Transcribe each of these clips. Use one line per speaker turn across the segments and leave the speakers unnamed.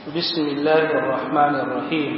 بسم الله الرحمن الرحيم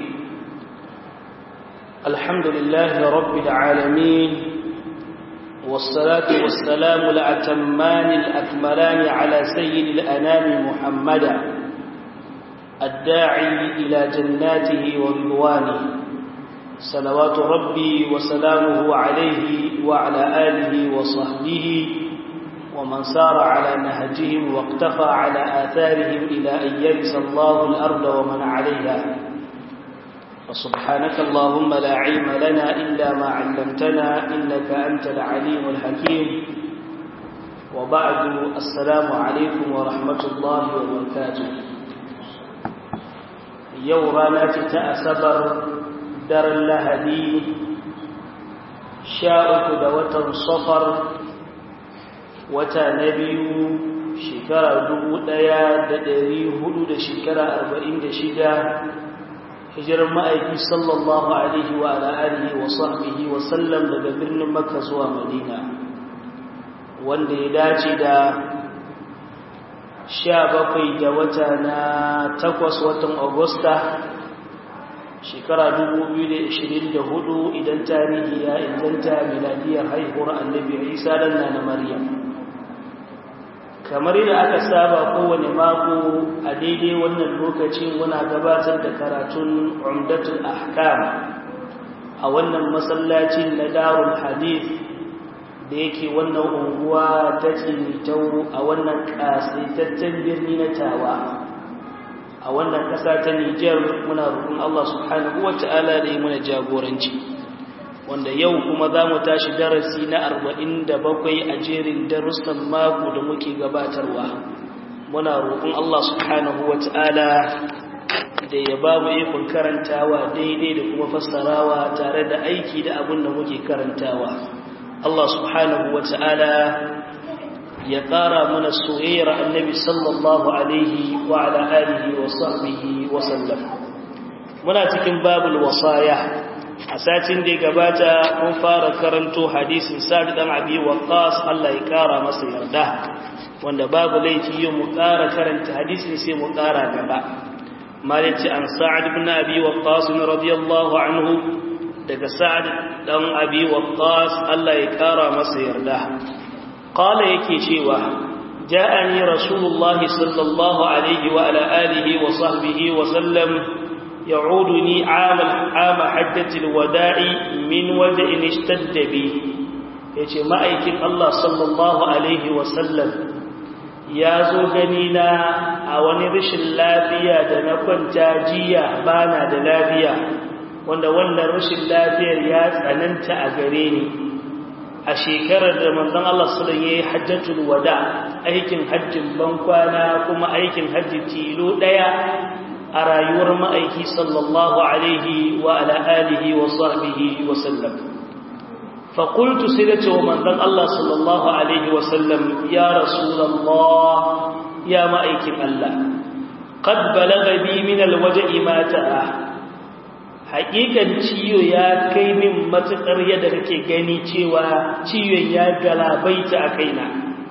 الحمد لله رب العالمين والصلاة والسلام الأتمان الأكملان على سيد الأنام محمدا الداعي إلى جناته ورضوانه صلوات ربي وسلامه عليه وعلى آله وصحبه ومن سار على نهجهم واقتفى على آثارهم إلى أن يرث الله الأرض ومن عليها فسبحانك اللهم لا علم لنا إلا ما علمتنا إنك أنت العليم الحكيم وبعد السلام عليكم ورحمة الله وبركاته يورانا تتأسبر در اللهدي شاءك دوة صفر wata na biyu shekara dubu ɗaya da ɗari hudu da shekara arba'in da shida hijirar ma'aiki sallallahu alaihi wa ala'arihi wa sahbihi wa sallam daga birnin makka zuwa madina wanda ya dace da sha bakwai da wata na takwas watan agusta shekara hudu idan tarihi ya inganta miladiyar haihuwar annabi isa dan na maryam kamar yadda aka saba kowane mako a daidai wannan lokacin muna gabatar da karatun umdatul ahkam a wannan masallacin na darul hadith da yake wannan unguwa ta tsinitau a wannan kasaitaccen birni na tawa a wannan ƙasa ta Nijar muna roƙon Allah subhanahu wata'ala da yi muna jagoranci wanda yau kuma za mu tashi darasi na arba'in da bakwai a jerin darussan mako da muke gabatarwa muna roƙon Allah subhanahu wata'ala da ya ba mu ikon karantawa daidai da kuma fassarawa tare da aiki da abin da muke karantawa Allah subhanahu wata'ala ya ƙara mana soyayyar annabi sallallahu alaihi wa ala alihi wa sahbihi wa sallam muna cikin babul wasaya a satin da ya gabata mun fara karanto hadisin sa'ad dan abi waqqas Allah ya ƙara masa yarda wanda babu laifi yau mu ƙara karanta hadisin sai mu ƙara gaba malici an sa'ad ibn abi waqqas radiyallahu anhu daga sa'ad dan abi waqqas Allah ya ƙara masa yarda قال yake cewa ja'ani rasulullahi sallallahu alaihi wa ala alihi wa sahbihi wa sallam ya'uduni 'amal 'ama hajjatil wada'i min wada'in ishtadda bi yace ma'aikin Allah sallallahu alaihi wa sallam ya zo gani na a wani rashin lafiya da na kwanta jiya bana da lafiya wanda wannan rashin lafiyar ya tsananta a gare ni a shekarar da manzon Allah sallallahu alaihi hajjatul wada aikin hajjin bankwana kuma aikin hajji tilo daya a rayuwar ma'aiki sallallahu alaihi wa ala alihi wa sahbihi wa sallam fa qultu sayyidati wa manzon Allah sallallahu alaihi wa sallam ya rasulullah ya ma'aikin Allah qad balagha bi min alwaj'i ma ta'a haƙiƙan ciwo ya kai min matuƙar yadda kake gani cewa ciwon ya galabaita a kaina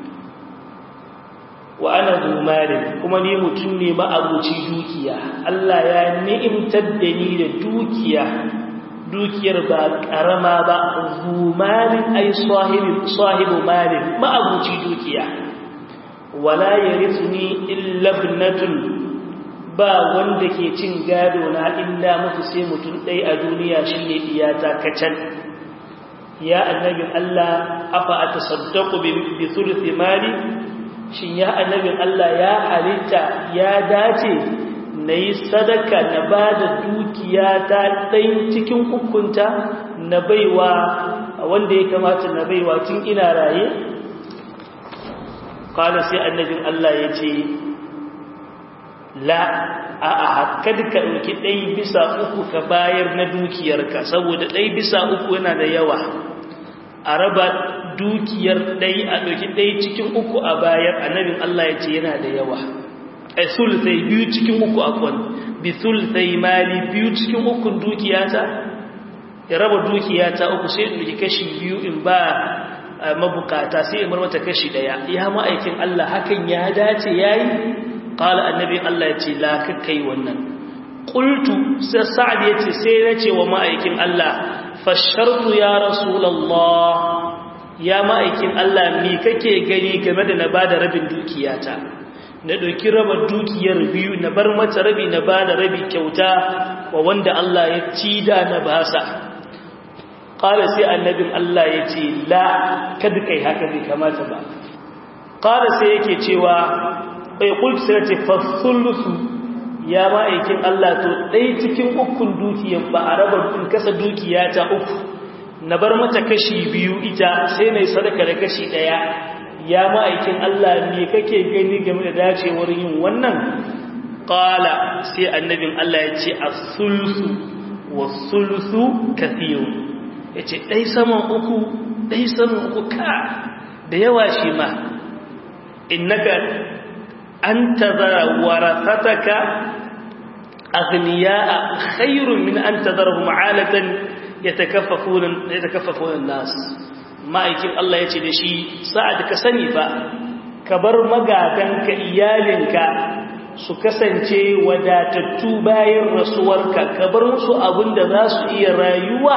wa ana zumarin kuma ni mutum ne ma'abuci dukiya Allah ya ni'imtar da ni da dukiya dukiyar ba ƙarama ba zumarin ai sahibu malin ma'abuci dukiya wala yarisni illa ibnatun ba wanda ke cin gado na illa mutu sai mutum ɗai a duniya shi ne iyata kacan ya annabin Allah afa a tasaddaku bi thuluthi mali shin ya annabin Allah ya halitta ya dace na yi sadaka na ba da dukiya ta ɗai cikin hukunta na baiwa wanda ya kamata na baiwa tun ina raye kala sai annabin Allah ya ce la a hakkad ka ɗauki ɗai bisa uku ka bayar na dukiyarka saboda ɗai bisa uku yana da yawa a raba dukiyar ɗai a ɗauki ɗai cikin uku a bayar annabin Allah ya ce yana da yawa a sulsai biyu cikin uku a kwan bi sulsai mali biyu cikin ukun dukiyata ya raba dukiyata uku sai ɗauki kashi biyu in ba mabukata sai in mata kashi ɗaya ya ma'aikin Allah hakan ya dace yayi qala annabi Allah ya ce la kai wannan qultu sai sa'ad ya ce sai na ce wa ma'aikin Allah fashartu ya rasulullah ya ma'aikin Allah me kake gani game da na bada rabin dukiyata na ɗauki raba dukiyar biyu na bar mata rabi na ba da rabi kyauta wa wanda Allah ya ci da na basa ƙala sai annabin Allah ya ce la kada kai haka bai kamata ba ƙala sai yake cewa bai kulki sai ce fasulusu ya ma'aikin Allah to ɗai cikin ukun dukiyar ba a raba in kasa dukiya ta uku na bar mata kashi biyu ita sai mai sadaka da kashi ɗaya ya ma'aikin Allah me kake gani game da dacewar yin wannan qala sai annabin Allah ya ce as-sulsu was-sulsu kathiru yace dai saman uku dai saman uku ka da yawa shi ma innaka antazara warathataka aghniya'a khairun min an tadarhum 'alatan yatakaffafuna yatakaffafuna an-nas ma'aikin Allah ya ce da shi sa'ad ka sani fa ka bar magadanka iyalinka su kasance wadatattu bayan rasuwarka ka bar musu abin da za su iya rayuwa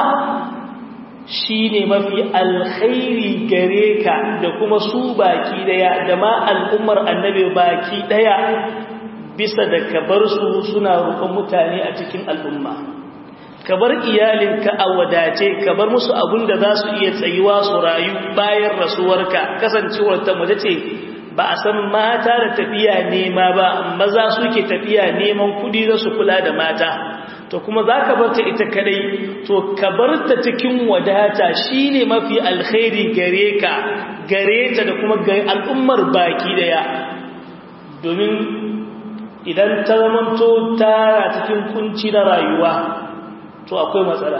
shi ne mafi alkhairi gare ka da kuma su baki daya da ma al'ummar annabi baki daya bisa da ka bar su suna roƙon mutane a cikin al'umma ka bar iyalinka a wadace ka bar musu abin da za su iya tsayuwa su rayu bayan rasuwarka kasancewar ta mace ce ba a san mata da tafiya nema ba maza suke tafiya neman kudi za su kula da mata to kuma za ka bar ta ita kadai to ka bar ta cikin wadata shine mafi alkhairi gare ka gare ta da kuma ga al'ummar baki daya domin idan ta zamanto tara cikin kunci na rayuwa to akwai matsala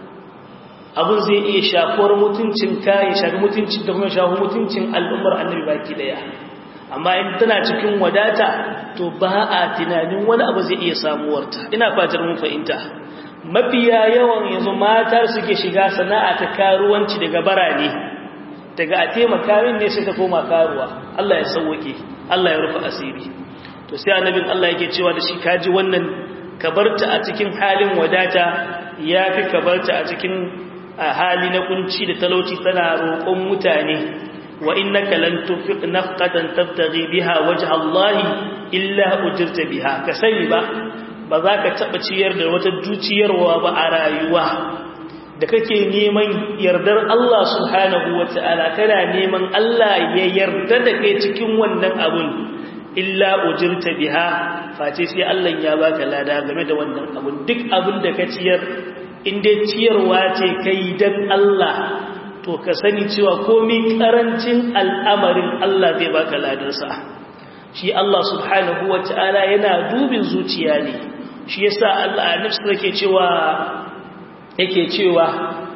abin zai iya shafuwar mutuncin ka ya shafi mutuncin da kuma shafi mutuncin al'ummar annabi baki daya amma in tana cikin wadata to ba a tunanin wani abu zai iya samuwarta ina fatar mun fahimta mafiya yawan yanzu mata suke shiga sana'a ta karuwanci daga barane daga a taimaka min ne sai ta koma karuwa Allah ya sauwake Allah ya rufe asiri to sai annabin Allah yake cewa da shi kaji wannan kabarta a cikin halin wadata ya fi kabarta a cikin hali na kunci da talauci tana roƙon mutane wa innaka lan tunfiq nafqatan tabtaghi biha wajha Allah illa ujirta biha ka sani ba ba za ka taba ciyar da wata duciyarwa ba a rayuwa da kake neman yardar Allah subhanahu wataala kana neman Allah ya yarda da kai cikin wannan abun illa ujirta biha face sai Allah ya baka lada game da wannan abun duk abin da ka ciyar in dai ciyarwa ce kai dan Allah to ka sani cewa komai karancin al'amarin Allah zai baka ladarsa shi Allah subhanahu wataala yana dubin zuciya ne shi yasa Allah nafsu yake cewa yake cewa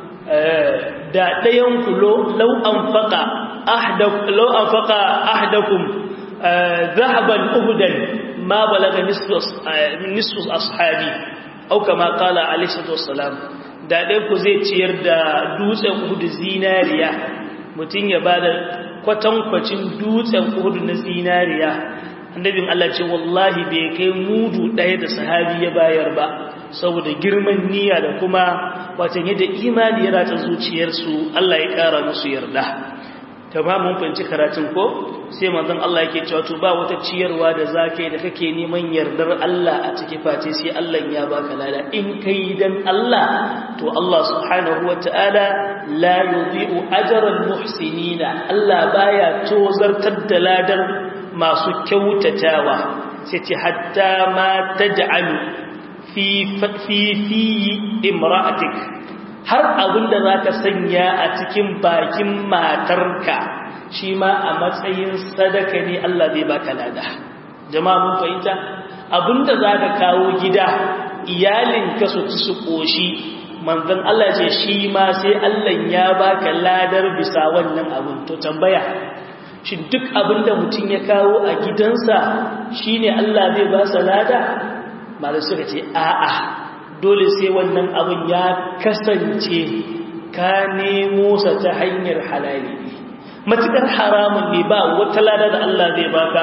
da dayan ku law anfaqa ahdakum law anfaqa ahdakum ذهبا أهدا ما بلغ نصف نصف أصحابي أو كما قال عليه الصلاة والسلام da ɗaya ku zai ciyar da dutsen uhudu zinariya mutum ya ba da kwatankwacin dutsen uhudu na zinariya annabin Allah ce wallahi bai kai mudu ɗaya da sahabi ya bayar ba saboda girman niyya da kuma watan yadda imani ya rata zuciyarsu Allah ya ƙara musu yarda mun fahimci karatun ko sai manzon Allah yake cewa to ba wata ciyarwa da zaka da kake neman yardar Allah a cikin face sai Allah ya baka lada in kai dan Allah to Allah subhanahu wataala la yudhi'u ajral muhsinina Allah baya tozartar da ladar masu kyautatawa sai ce hatta ma taj'alu fi fi fi imra'atik har abinda zaka sanya a cikin bakin matarka shi ma a matsayin sadaka ne Allah zai baka lada jama'a mun fahimta abinda zaka kawo gida iyalinka su ci su koshi manzon Allah ce shi ma sai Allah ya baka ladar bisa wannan abun to tambaya shi duk abinda mutum ya kawo a gidansa shine Allah zai ba sa lada malai suka ce a'a dole sai wannan abun ya kasance ka nemo sa ta hanyar halali matukar haramun ne ba wata lada da Allah zai baka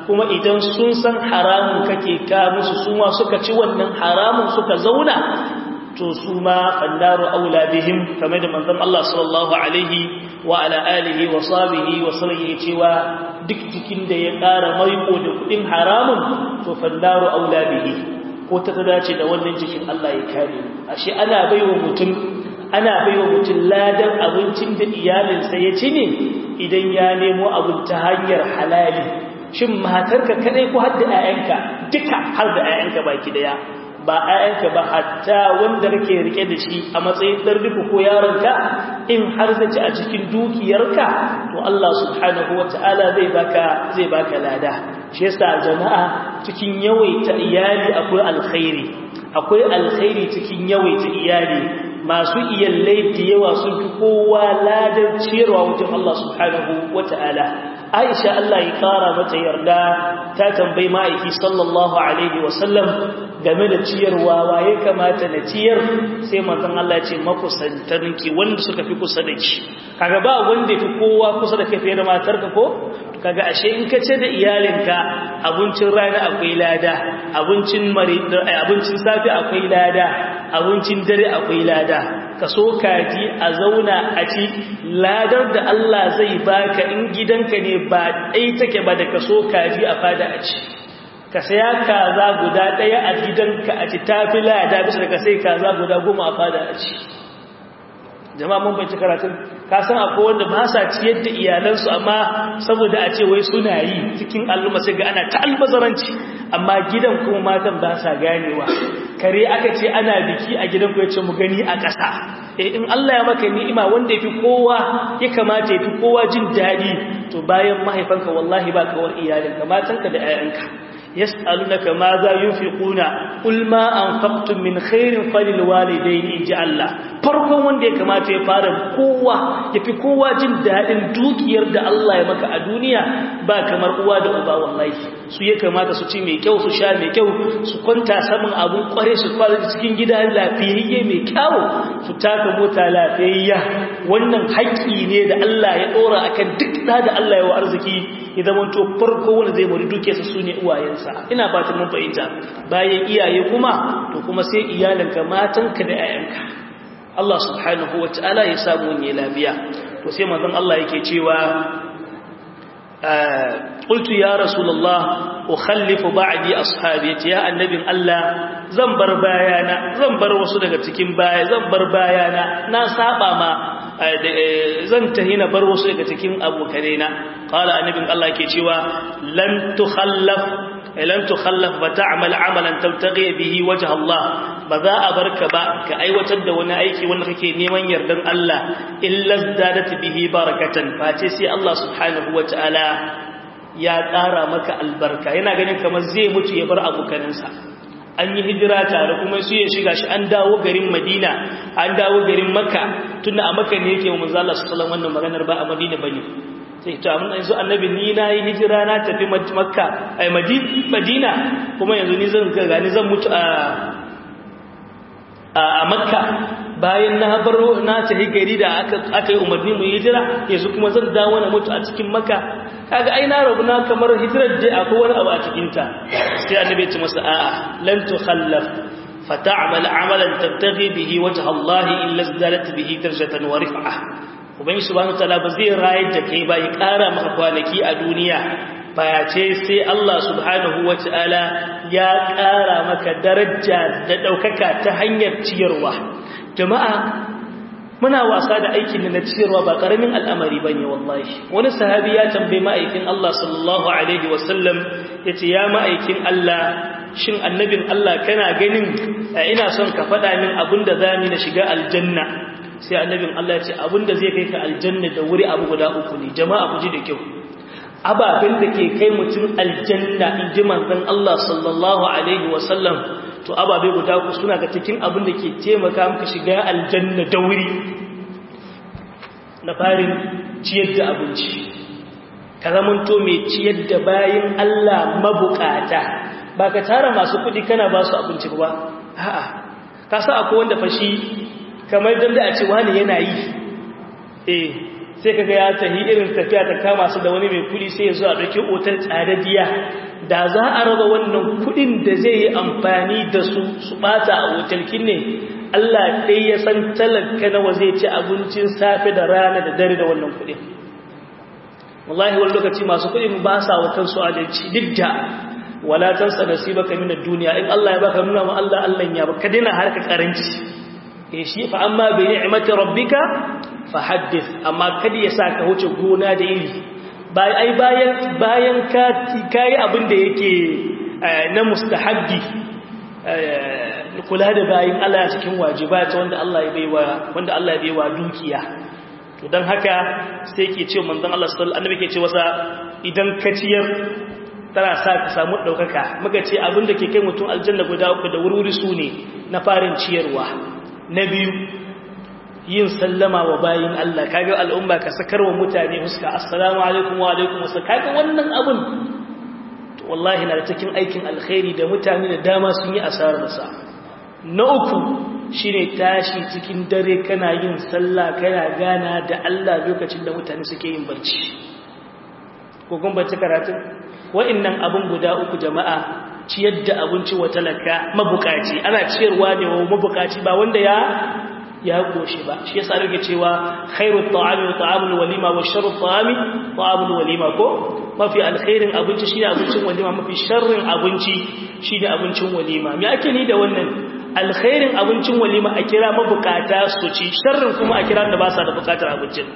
kuma idan sun san haramun kake ka musu su ma suka ci wannan haramun suka zauna to su ma fannaru aula bihim kamar da manzon Allah sallallahu alaihi wa ala alihi wa sahbihi wa sallam cewa duk jikin da ya ƙara maiko da kudin haramun to fannaru aula bihi ko ta dace da wannan jikin Allah ya kare ashe ana baiwa mutum ana baiwa mutum ladan abincin da iyalinsa ya ci ne idan ya nemo abin ta hanyar halali shin matarka kadai ko har da 'ya'yanka duka har da 'ya'yanka baki daya ba ‘ya'yanka ba hatta wanda kake rike da shi a matsayin ɗarɗiku ko yaronka in har zaci a cikin dukiyarka to Allah subhanahu wa ta'ala zai baka zai baka lada shi yasa jama'a cikin yawaita iyali akwai alkhairi akwai alkhairi cikin yawaita iyali masu iyallai da yawa sun fi kowa ladar ciyarwa wajen Allah subhanahu wa ta'ala Aisha Allah ya kara mata yarda ta tambayi ma'aiki sallallahu alaihi wasallam game da ciyarwa waye kamata na ciyar sai manzon Allah ya ce makusantarki wanda suka fi kusa da ki kaga ba wanda fi kowa kusa da kai fiye da matarka ko kaga ashe in ka ce da iyalinka abincin rana akwai lada abincin mari abincin safi akwai lada abincin dare akwai lada ka so kaji a zauna a ci ladar da Allah zai baka in gidanka ne ba ɗai take ba da ka so kaji a fada a ci ka saya kaza guda ɗaya a gidanka a ci tafi lada bisa da ka sai kaza guda goma a fada a ci jama'a mun bai karatun ka san akwai wanda ba sa ciyar da iyalansu amma saboda a ce wai suna yi cikin al'umma sai ga ana ta albazaranci amma gidan kuma matan ba sa ganewa kare aka ce ana biki a gidan ku ya ce mu gani a ƙasa eh in Allah ya maka ni'ima wanda yafi kowa ya kamata yafi kowa jin daɗi to bayan mahaifanka wallahi ba kawar iyalinka matanka da 'ya'yanka yas'alunaka ma za yunfiquna qul ma anfaqtum min khairin falil walidayni inji Allah farkon wanda ya kamata ya fara kowa yafi kowa jin dadin dukiyar da Allah ya maka a duniya ba kamar uwa da uba wallahi su ya kamata su ci mai kyau su sha mai kyau su kwanta saman abun kware su fara cikin gida lafiyayye mai kyau su taka mota lafiyayya wannan haƙƙi ne da Allah ya dora akan duk da da Allah ya wa arziki ya zama to farko wanda zai mori dukiyarsa su ne uwayensa ina ba ta mun fahimta bayan iyaye kuma to kuma sai iyalanka matanka da 'ya'yanka Allah subhanahu wa ta'ala ya samu ne lafiya to sai manzon Allah yake cewa qultu ya rasulullah ukhallifu ba'di ashabi ya annabin Allah zan bar bayana zan bar wasu daga cikin baya zan bar bayana na saba ma zan tahi na bar wasu daga cikin abokanai na qala annabin Allah ke cewa lan tukhallaf lan tukhallaf fa ta'mal amalan tabtaghi bihi wajh Allah ba za a barka ba ka aiwatar da wani aiki wanda kake neman yardan Allah illa zadat bihi barakatan face sai Allah subhanahu wataala ya ƙara maka albarka yana ganin kamar zai mutu ya bar abokanansa an yi hijira tare kuma su ya shiga shi an dawo garin madina an dawo garin makka tunda a makka ne yake wa manzo Allah sallallahu wannan maganar ba a madina bane sai to amma yanzu annabi ni na yi hijira na tafi makka ai madina kuma yanzu ni zan ga ni zan mutu a a makka bayan na baro na tafi gari da aka aka yi umarni mu hijira yanzu kuma zan dawo na mutu a cikin makka kaga ai na rabu na kamar hijirar da akwai wani abu a cikin ta sai annabi ya ce masa a'a lan tukhallaf fata'mal amalan tabtaghi bihi wajha Allah illa zalat bihi darajatan wa rif'ah ubangi subhanahu wataala ba zai rayar da kai ba ya kara maka kwanaki a duniya ce sai Allah subhanahu wataala ya kara maka daraja da daukaka ta hanyar ciyarwa jama'a muna wasa da aikin na ciyarwa ba karamin al'amari bane wallahi wani sahabi ya tambaye ma'aikin Allah sallallahu alaihi wasallam yace ya ma'aikin Allah shin annabin Allah kana ganin ina son ka faɗa min abinda zamu na shiga aljanna sai annabin Allah ce abinda zai kai ka aljanna da wuri abu guda uku ne jama'a ku ji da kyau ababen da ke kai mutum aljanna in ji manzon Allah sallallahu alaihi wasallam to ababe guda ku suna ga cikin abin da ke taimaka maka shiga aljanna da wuri na farin ciyar da abinci ka zamanto mai ciyar da bayin Allah mabukata ba ka tara masu kudi kana ba su abinci ba a'a ka sa akwai wanda fashi kamar dan da a ce wani yana yi eh sai kaga ya tahi irin tafiya ta kama su da wani mai kudi sai ya zo a ɗauki otal tsadadiya da za a raba wannan kudin da zai yi amfani da su su bata a otalkin ne Allah ɗai ya san talaka nawa zai ci abincin safe da rana da dare da wannan kudin wallahi wani lokaci masu kudin ba sa wa kansu adalci duk da wala tansa nasibaka min ad-dunya in Allah ya baka nuna ma Allah Allah ya baka dina harka karanci eh shi fa amma bi ni'mati rabbika fahaddith amma kada ya saka wuce gona da iri ai bayan bayan ka kai abin da yake na mustahabbi kula da bayin Allah cikin wajibat wanda Allah ya baiwa wanda Allah ya baiwa dukiya to dan haka sai yake cewa manzon Allah sallallahu alaihi wasallam yake cewa idan ka ciyar tana sa ka samu daukaka muka ce abin da ke kai mutum aljanna guda uku da wurwuri su ne na farin ciyarwa na biyu yin sallama wa bayin Allah kaga al'umma ka sakar wa mutane huska assalamu alaikum wa alaikum wasallam kaga wannan abun to wallahi na da cikin aikin alkhairi da mutane da dama sun yi asarar sa na uku shine tashi cikin dare kana yin sallah kana gana da Allah lokacin da mutane suke yin barci ko kun barci karatu wa'annan abun guda uku jama'a ciyar da abinci wa talaka mabukaci ana ciyarwa ne wa mabukaci ba wanda ya ya goshi ba shi yasa rage cewa khairu ta'ami wa ta'amul walima wa sharru ta'ami ta'amul walima ko mafi alkhairin abinci shine abincin walima mafi sharrin abinci shine abincin walima me ake ni da wannan alkhairin abincin walima a kira mabukata su ci sharrin kuma a kira da ba sa da bukatar abincin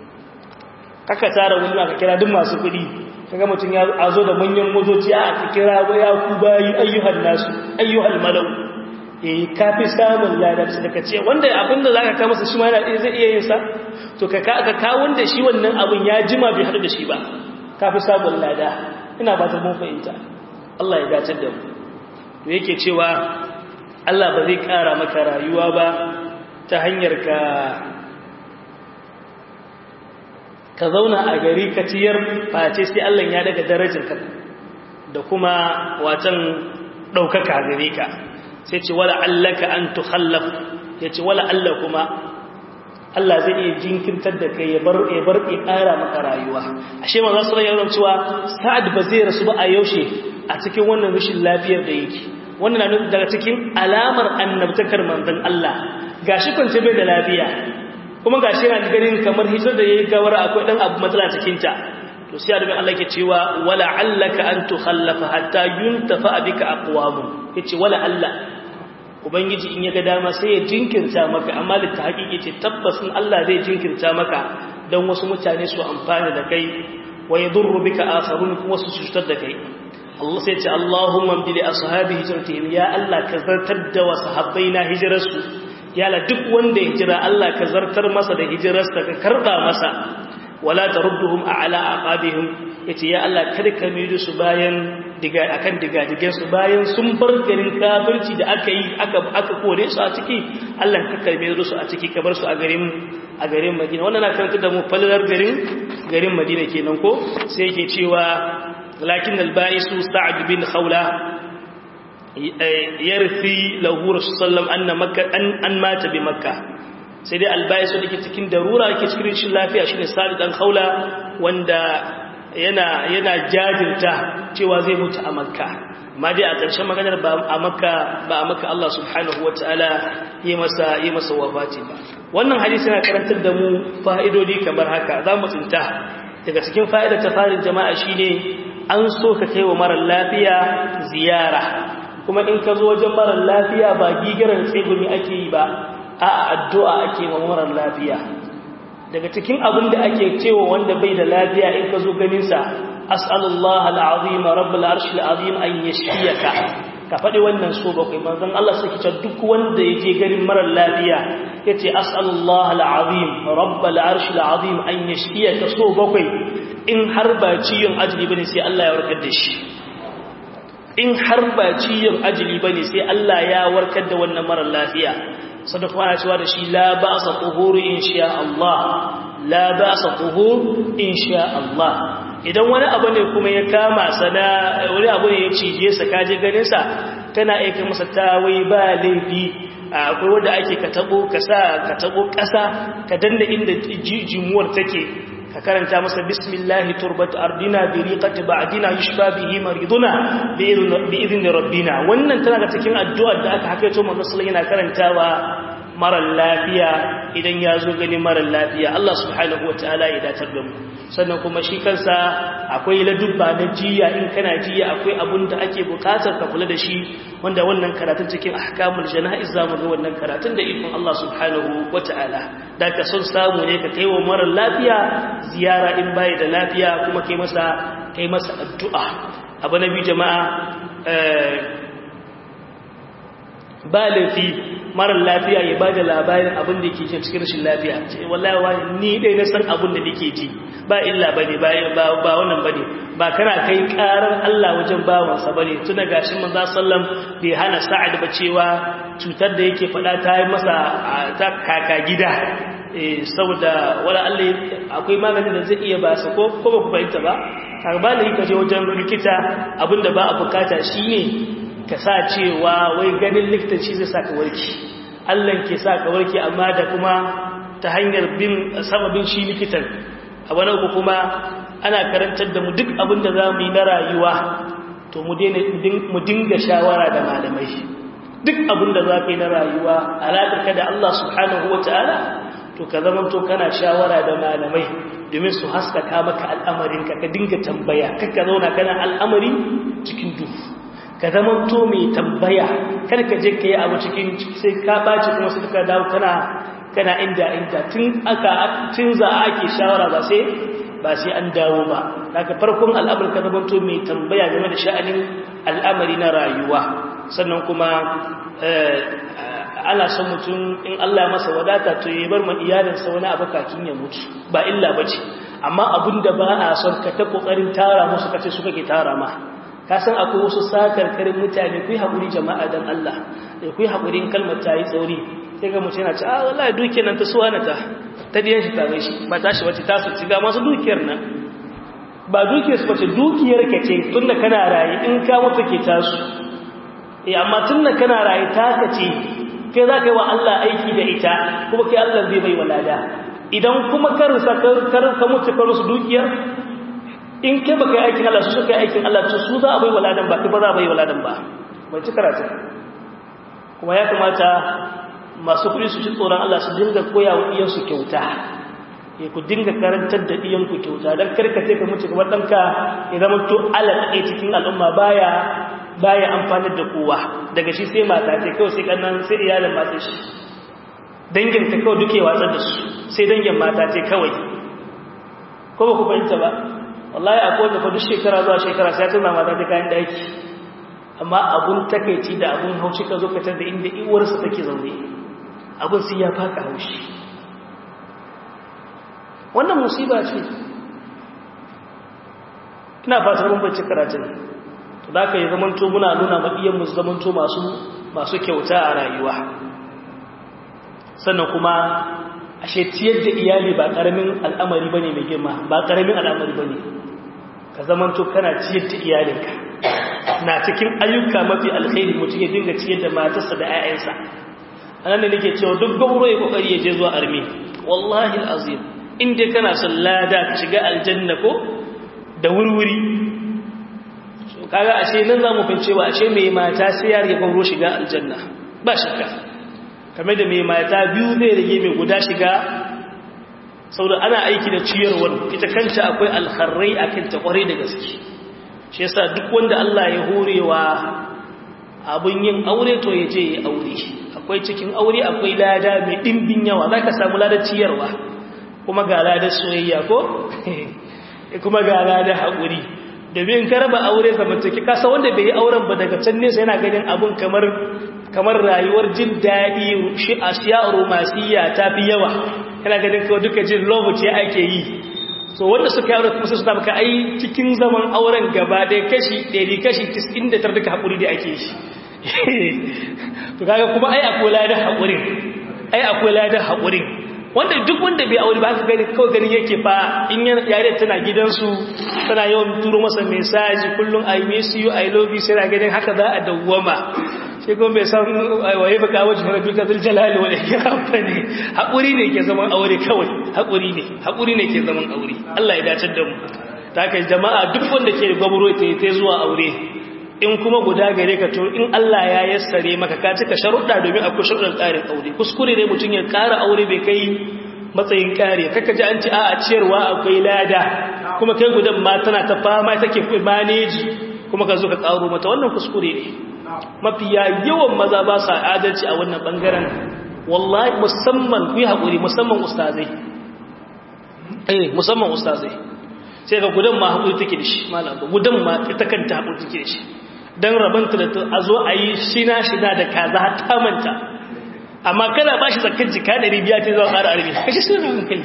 kaka tara walima ka kira duk masu kuɗi kaga mutum ya azo da manyan motoci a kira ya ku bayi ayyuhan nasu ayyuhal malau eh kafi samun ladar su daga ce wanda abinda zaka ka masa shi ma yana zai iya yin sa to ka ka ka wanda shi wannan abin ya jima bai hadu da shi ba kafi samun lada ina ba ta mun fahimta Allah ya dace da mu to yake cewa Allah ba zai kara maka rayuwa ba ta hanyar ka ka zauna a gari ka ciyar face sai Allah ya daga darajarka da kuma watan daukaka gare ka sai ce wala allaka an tukhallaf yace wala Allah kuma Allah zai iya jinkirtar da kai ya bar ya bar ya ƙara maka rayuwa ashe manzo sallallahu alaihi cewa Sa'ad ba zai rasu ba a yaushe a cikin wannan rashin lafiyar da yake wannan na daga cikin alamar annabtakar manzon Allah gashi kwance bai da lafiya kuma gashi yana ganin kamar hitar da yayi gawar akwai dan abu matsala cikin ta to sai adabin Allah ke cewa wala allaka an tukhallafa hatta yuntafa bika aqwamu yace wala Allah ubangiji in ya ga dama sai ya jinkirta maka amma da ta haƙiƙi ce tabbasin Allah zai jinkirta maka don wasu mutane su amfani da kai wa yadurru bika akharun kuma su cutar da kai Allah sai ce Allahumma bi ashabi hijratihim ya Allah ka zartar da wa sahabbaina hijrarsu ya la duk wanda ya hijira Allah ka zartar masa da hijirarsa ka karba masa wala tarudduhum ala aqabihim yace ya Allah kada ka mai su bayan diga akan digadigen su bayan sun bar garin kafirci da aka yi aka aka kore su a ciki Allah ka karbe su a ciki ka bar su a garin a garin Madina wannan na karanta da mu falalar garin garin Madina kenan ko sai yake cewa lakin al-ba'isu Sa'd bin Khawla yarfi lahu rasulullah anna makka an an mata bi makka sai dai al-ba'isu dake cikin darura yake cikin rashin lafiya shine Sa'd dan Khawla wanda yana yana jajirta cewa zai mutu a makka amma dai a ƙarshen maganar ba a makka ba a makka Allah subhanahu wataala yi masa yi masa wafati ba wannan hadisi yana karantar da mu fa'idodi kamar haka za mu tsinta daga cikin fa'idar ta farin jama'a shine an so ka kai wa marar lafiya ziyara kuma in ka zo wajen marar lafiya ba gigaran tsegumi ake yi ba a addu'a ake wa marar lafiya daga cikin abin da ake cewa wanda bai da lafiya in ka zo ganinsa as'alullah al'azim rabbul arsh al'azim an yashfiyaka ka faɗi wannan so bakwai manzon Allah sai ce duk wanda ya je garin marar lafiya yace as'alullah al'azim rabbul arsh al'azim an yashfiyaka so bakwai in har ba ciyon ajili bane sai Allah ya warkar da shi in har ba ciyon ajili bane sai Allah ya warkar da wannan marar lafiya sadaka ana cewa da shi la ba'sa tuhuru insha Allah la ba'sa tuhur insha Allah idan wani abu ne kuma ya kama sana wani abu ne ya cije sa kaje ganin sa kana aika masa tawai ba laifi akwai wanda ake ka tabo ka sa ka tabo ƙasa ka danna inda jimuwar take ka karanta masa bismillahi turbatu ardina bi riqati ba'dina yushfa bihi mariduna bi idhni rabbina wannan tana da cikin addu'ar da aka hakaito manzo sallallahu yana karantawa mara lafiya idan ya zo gani mara lafiya Allah subhanahu wataala ya datar da mu sannan kuma shi kansa akwai ladubba na jiya in kana jiya akwai abun da ake bukatar ka kula da shi wanda wannan karatun cikin ahkamul janaiz zamu ga wannan karatun da ikon Allah subhanahu wataala da ka son samu ne ka kaiwa mara lafiya ziyara in bai da lafiya kuma kai masa kai masa addu'a abu na biyu jama'a ba laifi marar lafiya ya bada labarin abin da ke jin cikin rashin lafiya ce wallahi wani ni dai na san abin da nake ji ba illa bane ba ba wannan bane ba kana kai karar Allah wajen bawansa bane tuna gashin manzo sallam bai hana sa'ad ba cewa cutar da yake fada ta yi masa ta kaka gida eh saboda wala Allah akwai maganin da zai iya ba sa ko ko ba ku fahimta ba karba ne kaje wajen likita abinda ba a bukata shine ka sa cewa wai ganin likitanci zai sa ka warki Allah ke sa ka warki amma da kuma ta hanyar bin sababin shi likitan a wani uku kuma ana karantar da mu duk abin da za mu yi na rayuwa to mu dinga shawara da malamai duk abin da za ka yi na rayuwa alaƙarka da Allah subhanahu wa ta'ala to ka zama to kana shawara da malamai domin su haskaka maka al'amarinka ka dinga tambaya kakka zauna kana al'amari cikin duhu ka zama to mai tambaya kar ka je ka yi abu cikin sai ka ɓaci kuma sai ka dawo kana kana inda inda tun aka tun za a ake shawara ba sai ba sai an dawo ba daga farkon al'amari ka zama to mai tambaya game da sha'anin al'amari na rayuwa sannan kuma ana son mutum in Allah masa wadata to ya bar ma iyalinsa wani abu kakin ya mutu ba illa bace amma abinda ba a son ka ta kokarin tara musu kace su kake tara ma ka san akwai wasu sakarkarin mutane ku yi haƙuri jama'a don Allah da ku yi haƙurin kalmar ta yi tsauri sai ga mutum yana ce a wallahi dukiyar nan ta suwa na ta ta diyan shi tare shi ba ta shi wace ta su ci ga masu dukiyar nan ba dukiyar su wace dukiyar ka ce tun da kana raye in ka mutu ke tasu eh amma tun da kana raye ta ka ce kai za ka yi wa Allah aiki da ita kuma kai Allah zai bai walada idan kuma ka rusa ka mutu ka rusa dukiyar in kai baka yi aikin Allah su suka yi aikin Allah to su za a bai waladan ba kai ba za a bai waladan ba bai ci karatu kuma ya kamata masu kuɗi su ci tsoron Allah su dinga koya wa iyansu kyauta ya ku dinga karantar da iyanku kyauta don karkace ka mutu kamar ɗanka ya zama to alaƙa cikin al'umma baya baya amfanar da kowa daga shi sai mata ce kawai sai kannan sai iyalin mata shi dangin ta kawai duke watsar da su sai dangin mata ce kawai ko ba ku fahimta ba wallahi akwai wanda fa duk shekara zuwa shekara sai tana mata ta kayan daki amma abun takeici da abun haushi ka zo ka tar da inda iwarsa take zaune abun sai ya faka haushi wannan musiba ce ina fatar mun bace karatun to da ka yi zamanto muna nuna ma iyan mu zamanto masu masu kyauta a rayuwa sannan kuma ashe ciyar da iyali ba karamin al'amari bane mai girma ba karamin al'amari bane ka zamanto kana ciyar da iyalinka na cikin ayyuka mafi alkhairi mutum ya dinga ciyar da matarsa da 'ya'yansa anan ne nake cewa duk gauro ya kokari ya je zuwa armi wallahi alazim in dai kana son lada ka shiga aljanna ko da wurwuri kaga ashe nan zamu fincewa ashe mai mata sai ya rage gauro shiga aljanna ba shakka kamar da mai mata biyu zai rage mai guda shiga saboda ana aiki da ciyarwar ita kanta akwai alkharrai akan ta kware da gaske shi yasa duk wanda Allah ya horewa abun yin aure to ya je ya aure akwai cikin aure akwai lada mai dimbin yawa zaka samu ladar ciyarwa kuma ga ladar soyayya ko kuma ga ladar haƙuri domin ka raba aure zamantaki kasa wanda bai yi auren ba daga can nesa yana ganin abun kamar kamar rayuwar jin daɗi shi a shiya romasiya ta fi yawa yana ganin kawai duka jin love ce ake yi so wanda suka yi aure kuma su maka ai cikin zaman auren gaba ɗaya kashi ɗari kashi tis'in da tar duka haƙuri da ake shi to kaga kuma ai akwai ladar haƙurin ai akwai ladar haƙurin wanda duk wanda bai aure ba ka gani kawai ganin yake fa in yare tana gidansu tana yawan turo masa mesaji kullum i miss you i love you sai ganin haka za a dawwama shi kuma bai san waye baka wajen rabbi ka zul jalali wal ikram bane hakuri ne ke zaman aure kawai hakuri ne hakuri ne ke zaman aure Allah ya dace da mu ta kai jama'a duk wanda ke gwabro ta ta zuwa aure in kuma guda gare ka to in Allah ya yassare maka ka cika sharuɗa domin akwai sharuɗan ƙarin aure kuskure ne mutum ya ƙara aure bai kai matsayin ƙare kaka ji an ci a ciyarwa akwai lada kuma kai gudan ma tana ta fama take maneji kuma ka zo ka ƙaro mata wannan kuskure ne mafiya yawan maza ba sa adalci a wannan bangaren wallahi musamman ku yi haƙuri musamman ustazai eh musamman ustazai sai ka gudan ma haƙuri take da shi malam gudan ma ita kanta haƙuri take da shi dan rabanta da a zo a yi shina shina da kaza ta manta amma kana ba shi zakar jika ɗari biya ta zuwa ƙara arbi kashi sun ramin kai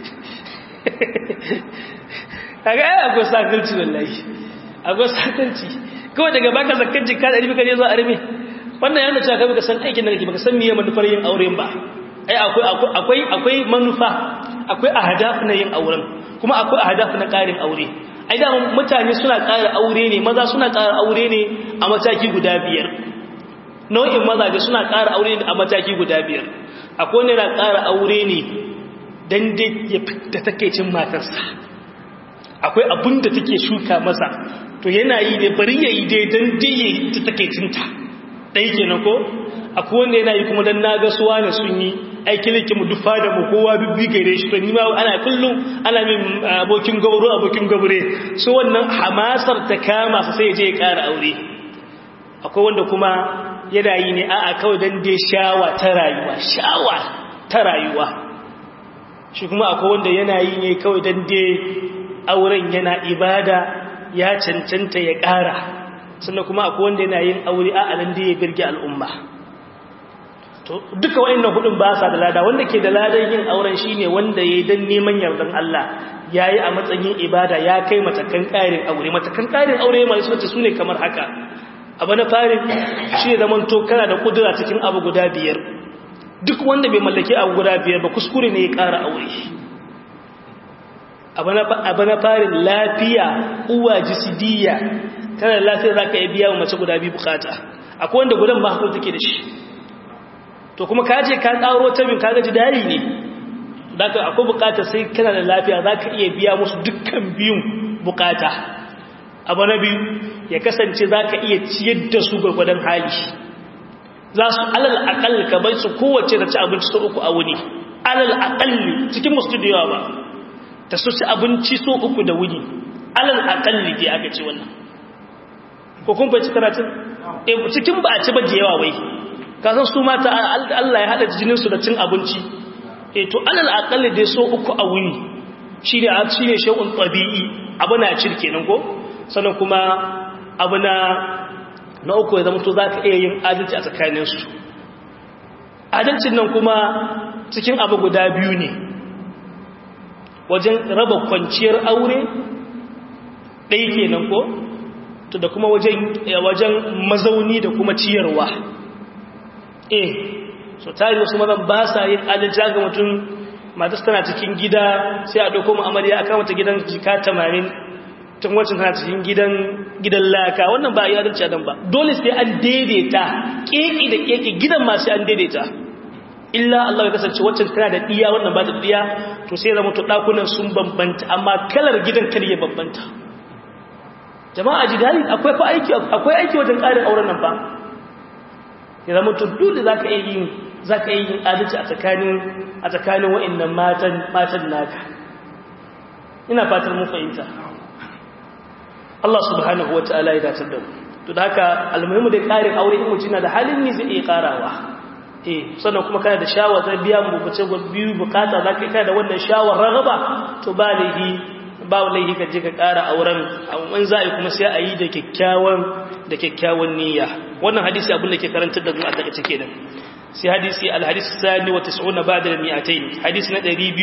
kaga ai akwai sakarci wallahi akwai sakarci kawai daga baka zakar jika ɗari biya ka zuwa arbi wannan yana cewa kai baka san aikin da kake baka san miye manufar yin auren ba ai akwai akwai akwai manufa akwai ahdaf na yin auren kuma akwai ahdaf na ƙarin aure ai da mutane suna ƙara aure ne maza suna ƙara aure ne a mataki guda biyar nau'in mazaje suna ƙara aure ne a mataki guda biyar akwai wanda yana ƙara aure ne dan dai ya fita take cin matarsa akwai abin da take shuka masa to yana yi ne bari ya yi dai dan dai ya ta take cinta dai kenan ko akwai wanda yana yi kuma dan naga suwa ne sun yi aiki ne mu dufa da mu kowa bibbi gare shi to ni ma ana kullum ana min abokin gauro abokin gaure so wannan hamasar ta kama sa sai je ya ƙara aure akwai wanda kuma yana yi ne a'a kawai dan dai shawa ta rayuwa shawa ta rayuwa shi kuma akwai wanda yana yi ne kawai dan dai auren yana ibada ya cancanta ya ƙara sannan kuma akwai wanda yana yin aure a'a nan dai ya birge al'umma to duka wayannan hudun ba sa da lada wanda ke da ladan yin auren shine wanda yayi dan neman yardan Allah yayi a matsayin ibada ya kai matakan ƙarin aure matakan ƙarin aure mai sunta sune kamar haka abu na farin shi zaman to kana da kudura cikin abu guda biyar duk wanda bai mallaki abu guda biyar ba kuskure ne ya ƙara aure abu na farin lafiya uwa jisidiyya kana da lafiya zaka iya biya wa mace guda biyu bukata akwai wanda gudan ba hakuri take da shi to kuma ka je ka tsaro ta bin kaga jidari ne zaka akwai bukata sai kana da lafiya zaka iya biya musu dukkan biyun bukata abu na biyu ya kasance zaka iya ciyar da su gurgudan hali za su alal aqall ka bai su kowace da ci abinci so uku a wuni alal aqall cikin mustudiyo ba ta su ci abinci so uku da wuni alal aqall dai aka ce wannan ko kun fahimci karatun eh cikin ba a ci ba da yawa wai kasan su mata Allah ya hada jininsu da cin abinci e to alal aqalli dai so uku a wuni shine shine shay'un tabi'i abu na cirke nan ko sannan kuma abu na na uku ya zama to zaka iya yin adalci a tsakanin su adalcin nan kuma cikin abu guda biyu ne wajen raba kwanciyar aure ɗaya kenan ko to da kuma wajen wajen mazauni da kuma ciyarwa eh so tari wasu mazan ba sa yin adalci ga mutum matas tana cikin gida sai a ɗauko mu'amariya a kamata gidan jika tamanin tun wacin tana cikin gidan gidan laka wannan ba a yi adalci a nan ba dole sai an daidaita ƙeƙi da ƙeƙi gidan ma sai an daidaita illa Allah ya kasance waccan tana da ɗiya wannan ba da ɗiya to sai zama to ɗakunan sun bambanta amma kalar gidan kar ya bambanta jama'a jidali akwai fa aiki akwai aiki wajen ƙarin auren nan ba ya zama dole za ka iya yin za ka iya yin adalci a tsakanin a tsakanin wa'annan matan matan naka ina fatar mun fahimta Allah subhanahu wata'ala ya dace da mu to da haka almuhimu da ƙarin aure in mutum na da halin ne zai iya ƙarawa eh sannan kuma kana da shawar zai biya mu bace biyu bukata za ka kana da wannan shawar ragaba to ba laifi ba laifi ka je ka ƙara auren in za a yi kuma sai a yi da kyakkyawan da kyakkyawan niyya wannan hadisi abin da ke karantar da mu a daga cike da sai hadisi alhadis sani wa tis'una ba'da al-mi'atayn hadisi na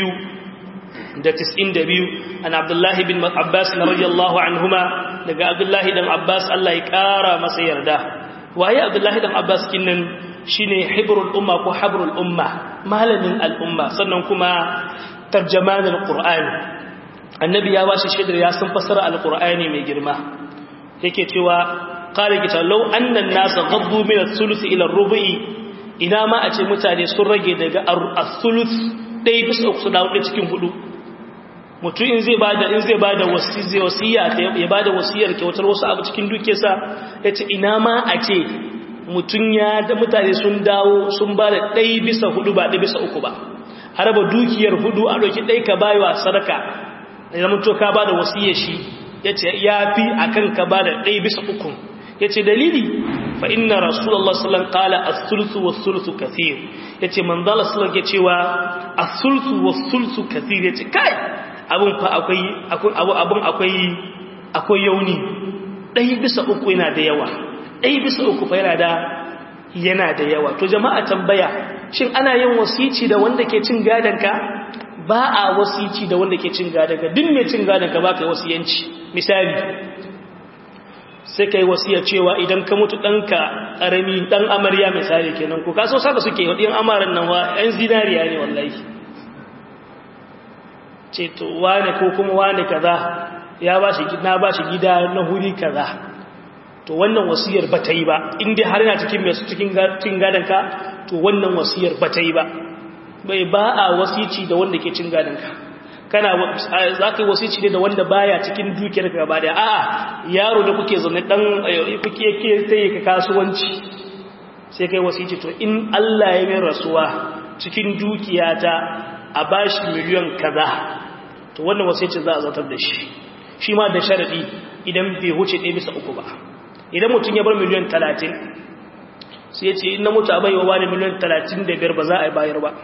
200 da 92 an abdullah bin abbas radiyallahu anhuma daga abdullah dan abbas Allah ya kara masa yarda waye abdullah dan abbas kinnan shine hibrul umma ko habrul umma malamin al-umma sannan kuma tarjaman al-qur'an annabi ya bashi shaidar ya san fasara al-qur'ani mai girma yake cewa qala kita law anna an-nas ghaddu min ath-thuluth ila ar-rubu'i ina ma a ce mutane sun rage daga ath-thuluth dai bisa uku su dawo cikin hudu mutum in zai bada in zai bada wasiya ya bada wasiyar kyautar wasu abu cikin dukiyarsa yace ina ma a ce mutum ya da mutane sun dawo sun bada ɗai bisa hudu ba ɗai bisa uku ba a raba dukiyar hudu a ɗauki ɗai ka bayo sadaka da zama to ka bada wasiyar shi yace ya fi akan ka bada ɗai bisa uku yace dalili fa inna rasulullah sallallahu alaihi wasallam qala as-sulsu was-sulsu kathir yace manzala sallallahu alaihi cewa as-sulsu was-sulsu kathir yace kai abun fa akwai abu abun akwai akwai yauni ɗaya bisa uku yana da yawa ɗaya bisa uku fa yana da yana da yawa to jama'a tambaya shin ana yin wasici da wanda ke cin ka? ba a wasici da wanda ke cin gadonka duk mai cin gadonka ba ka yi wasiyanci misali sai ka yi wasiya cewa idan ka mutu ɗanka ƙarami ɗan amarya misali kenan ko kaso saka suke waɗin amaran nan wa 'yan zinariya ne wallahi ce to wane ko kuma wane kaza ya ba shi na ba shi gida na huri kaza to wannan wasiyar ba ta yi ba inda har yana cikin mai cikin cin gadonka to wannan wasiyar ba ta yi ba bai ba a wasici da wanda ke cin gadonka kana za ka yi wasici ne da wanda baya cikin dukiyar ka gaba da a'a yaro da kuke zaune dan kuke ke sai ka kasuwanci sai kai wasici to in Allah ya min rasuwa cikin dukiyata a bashi miliyan kaza to wannan wasici za a zartar da shi shi ma da sharadi idan bai huce ɗaya bisa uku ba idan mutum ya bar miliyan talatin sai ya ce in na mutu a baiwa wani miliyan talatin da biyar ba za a yi bayar ba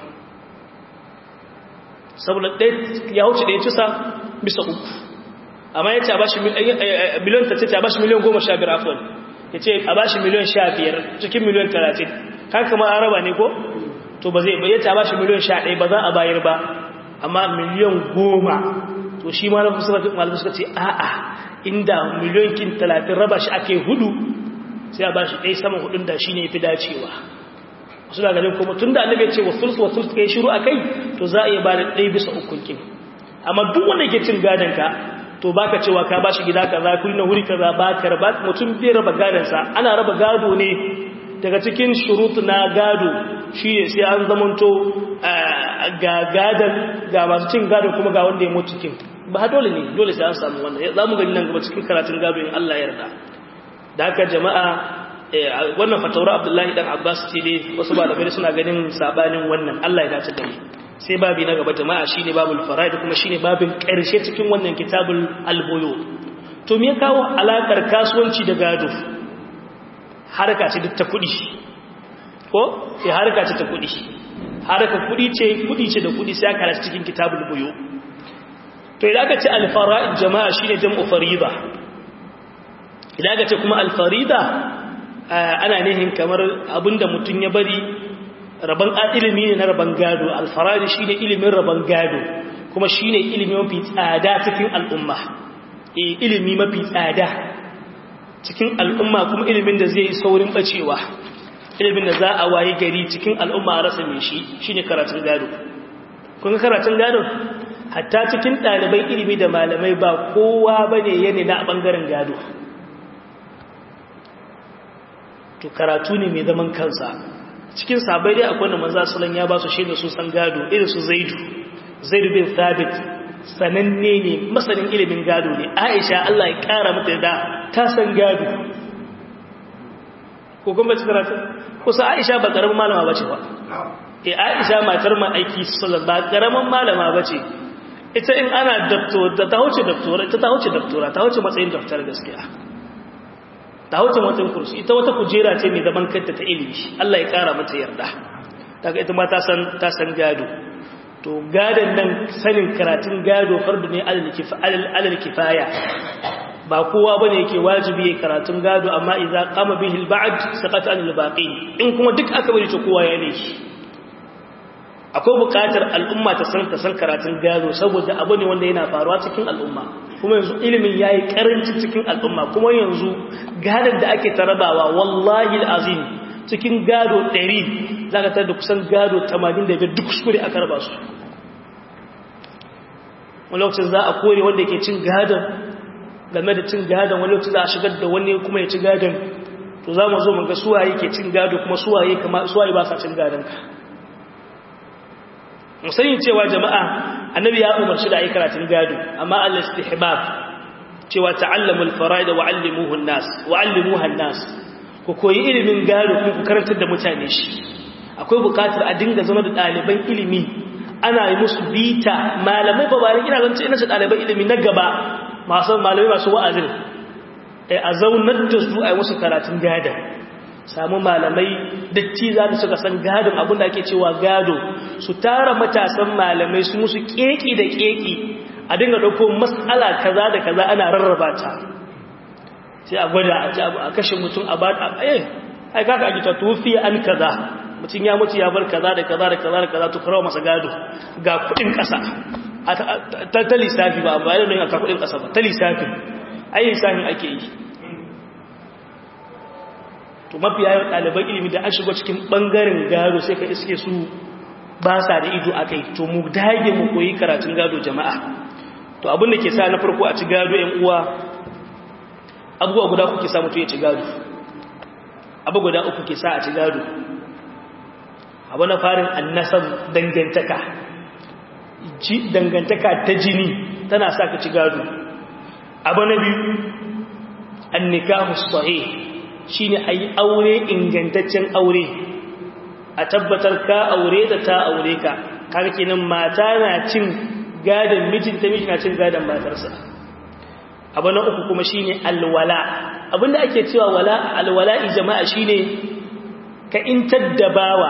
saboda ya wuce ɗaya cisa bisa uku amma ya ce a bashi miliyan tattalin a bashi miliyan goma sha biyar afon ya ce a bashi miliyan sha biyar cikin miliyan talatin kan kama an raba ne ko to ba zai ya ce a bashi miliyan sha ɗaya ba za a bayar ba amma miliyan goma to shi ma na malamai suka ce a'a inda miliyan kin talatin raba shi ake hudu sai a bashi ɗaya saman hudun da shi ne fi dacewa wasu da ganin kuma tun da annabi ya ce wasulsu wasulsu kai shiru a kai to za a iya ba da ɗaya bisa ukun kin amma duk wanda ke cin gadon ka to baka cewa ka bashi gida kaza kuri na wuri kaza ba ka raba mutum bai raba gadonsa ana raba gado ne daga cikin shurutu na gado shi ne sai an zamanto ga gadon ga masu cin gado kuma ga wanda ya mutu kin ba dole ne dole sai an samu wannan za mu gani nan gaba cikin karatun gado in Allah ya yarda da haka jama'a wannan fatawar abdullahi dan abbas ce dai wasu ba da suna ganin sabanin wannan Allah ya dace da mu sai babi na gaba jama'a shine babul faraid kuma shine babin karshe cikin wannan kitabul albuyu to me ya kawo alakar kasuwanci da gado harka ce duk ta kudi ko sai harka ce ta kudi harka kudi ce kudi ce da kudi sai aka rasa cikin kitabul buyu to idan aka ce al faraid jama'a shine jam'u farida idan aka ce kuma al farida ana nihin kamar abinda mutum ya bari rabon ilimi ne na rabon gado alfarari shi ne ilimin rabon gado kuma shi ne ilimi mafi tsada cikin al'umma ilimi mafi tsada cikin al'umma kuma ilimin da zai yi saurin bacewa ilimin da za a waye gari cikin al'umma a rasa mai shi shi ne karatun gado kun karatun gado hatta cikin ɗalibai ilimi da malamai ba kowa ba ne yane na ɓangaren gado to karatu ne mai zaman kansa cikin sabai dai akwai da manzo sallan ya ba su shaida su san gado irin su zaidu zaidu bin thabit sananne ne masanin ilimin gado ne aisha Allah ya kara mata da ta san gado ko kuma ci karatu kusa aisha ba karamin malama bace ba eh aisha matar ma aiki sallallahu ba karamin malama bace ita in ana doctor da ta huce doctora ita ta huce doctora ta huce matsayin doctor gaskiya ta wuce watan kursi ita wata kujera ce mai zaman kanta ta ilimi Allah ya kara mata yarda daga ita ma ta san ta san gado to gadon nan sanin karatun gado fardu ne alal kifaya ba kowa bane yake wajibi ya karatun gado amma idza qama bihi al-ba'd saqata anil baqi in kuma duk aka bari to kowa ya ne shi akwai bukatar al'umma ta san ta san karatun gado saboda abu ne wanda yana faruwa cikin al'umma kuma yanzu ilimin ya yi karanci cikin al'umma kuma yanzu gadon da ake tarabawa wallahi azim cikin gado 100 za ka tar da kusan gado 85 duk kuskure aka raba su wani lokacin za a kore wanda ke cin gadon game da cin gadon wani lokaci za a shigar da wani kuma ya ci gadon to za mu zo mu ga suwaye ke cin gado kuma suwaye kama suwaye ba sa cin gadon ka mu sani cewa jama'a annabi ya umarci da ayi karatun gado amma al istihbab cewa ta'allamul fara'id wa 'allimuhu an-nas wa 'allimuha an-nas ku koyi ilimin gado kuma ku karantar da mutane shi akwai bukatar a dinga zama da ɗaliban ilimi ana yi musu bita malamai ba bayan ina zance ina ce ɗaliban ilimi na gaba masu malamai masu wa'azin a zaunar da su a yi musu karatun gada samu malamai datti za su suka san gadon abinda ake cewa gado su tara matasan malamai su musu keki da keki a dinga ɗauko matsala kaza da kaza ana rarraba ta sai a gwada a kashe mutum a ba a eh ai kaka ake ta tufi an kaza mutum ya mutu ya bar kaza da kaza da kaza da kaza to karawa masa gado ga kudin kasa ta lissafi ba ba yana yin aka kudin kasa ba ta lissafi ai lissafin ake yi to mafi yawan ɗaliban ilimi da an shigo cikin ɓangaren gado sai ka iske su ba sa da ido a kai to mu dage mu koyi karatun gado jama'a to abin da ke sa na farko a ci gado ‘yan uwa abubuwa guda uku ke sa mutu ya ci gado abu guda uku ke sa a ci gado abu na farin annasar dangantaka dangantaka ta jini tana sa ka ci gado abu na biyu annikahu sahih shine ayi aure ingantaccen aure a tabbatar ka aure da ta aure ka kaga kenan mata na cin gadan mijinta miji na cin gadan matarsa abu na uku kuma shine alwala abinda ake cewa wala alwala'i jama'a shine ka intar da bawa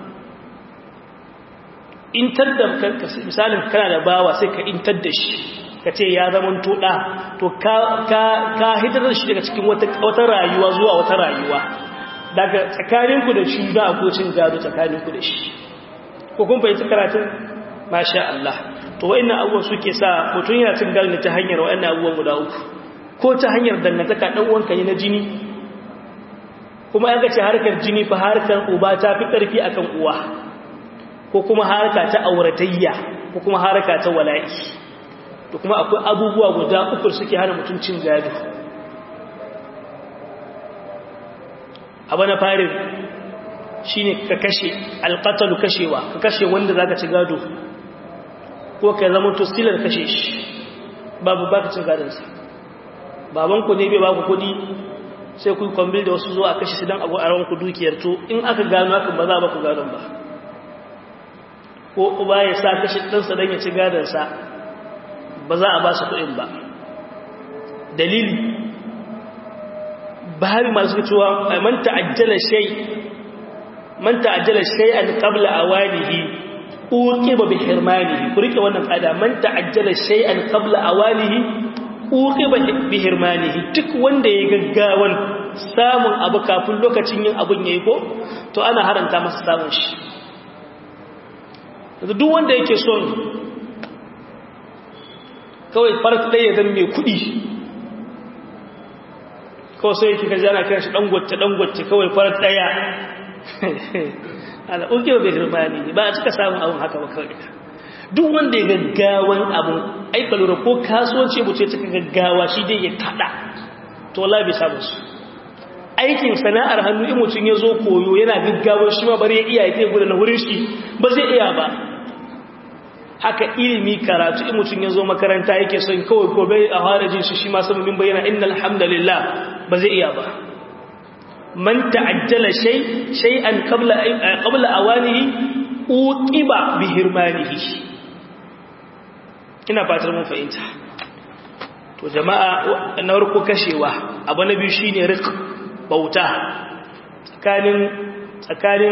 intar da misalin kana da bawa sai ka intar da shi ka ce ya zama tuɗa to ka hitar da shi daga cikin wata rayuwa zuwa wata rayuwa daga tsakaninku da shi za a kocin gado tsakaninku da shi ko kun fahimci karatun masha Allah to wa'annan abubuwan suke sa mutum yana cin gado ta hanyar wa'annan abubuwan guda uku ko ta hanyar dangantaka ɗan uwanka ne na jini kuma an ce harkar jini fa harkar uba ta fi ƙarfi akan uwa ko kuma harka ta auratayya ko kuma harka ta wala'i da kuma akwai abubuwa guda uku suke hana mutum cin gado abu na farin shi ne ka kashe alƙatalu kashewa ka kashe wanda za ka ci gado ko ka zama to silar kashe shi babu ba ka cin gadonsa babanku ne bai ba ku kudi sai ku kwambil da wasu zuwa kashe su don abu a ranku dukiyar to in aka gano haka ba za ba ku gadon ba ko uba ya sa kashe ɗansa don ya ci gadonsa ba za a ba su kuɗin ba dalili bahari masu cewa man ta'ajjala shay man ta'ajjala shay'an qabla awanihi uqiba bi hirmanihi ku rike wannan kada man ta'ajjala shay'an qabla awanihi uqiba bi hirmanihi duk wanda ya gaggawan samun abu kafin lokacin yin abun yayi ko to ana haranta masa samun shi duk wanda yake son kawai farat ɗaya zan mai kuɗi kawai sai yake kaji ana kiran shi ɗangwacce ɗangwacce kawai farat ɗaya ala uke ba bai hirmani ba a cika samun abin haka ba kawai duk wanda ya gaggawan abin aika lura ko kasuwanci mu ce cika gaggawa shi dai ya kaɗa to wala bai samu su aikin sana'ar hannu in mutum ya zo koyo yana gaggawar shi ma bari ya iya ya gudu na wurin shi ba zai iya ba haka ilimi karatu in mutum ya zo makaranta yake son kawai gobe a fara jin shi shi ma sababin bayyana innal hamdalillah ba zai iya ba man ta'ajjala shay shay'an qabla qabla awanihi uqiba bi hirmanihi ina fatar mun fahimta to jama'a na farko kashewa abu na biyu shine rizq bauta tsakanin tsakanin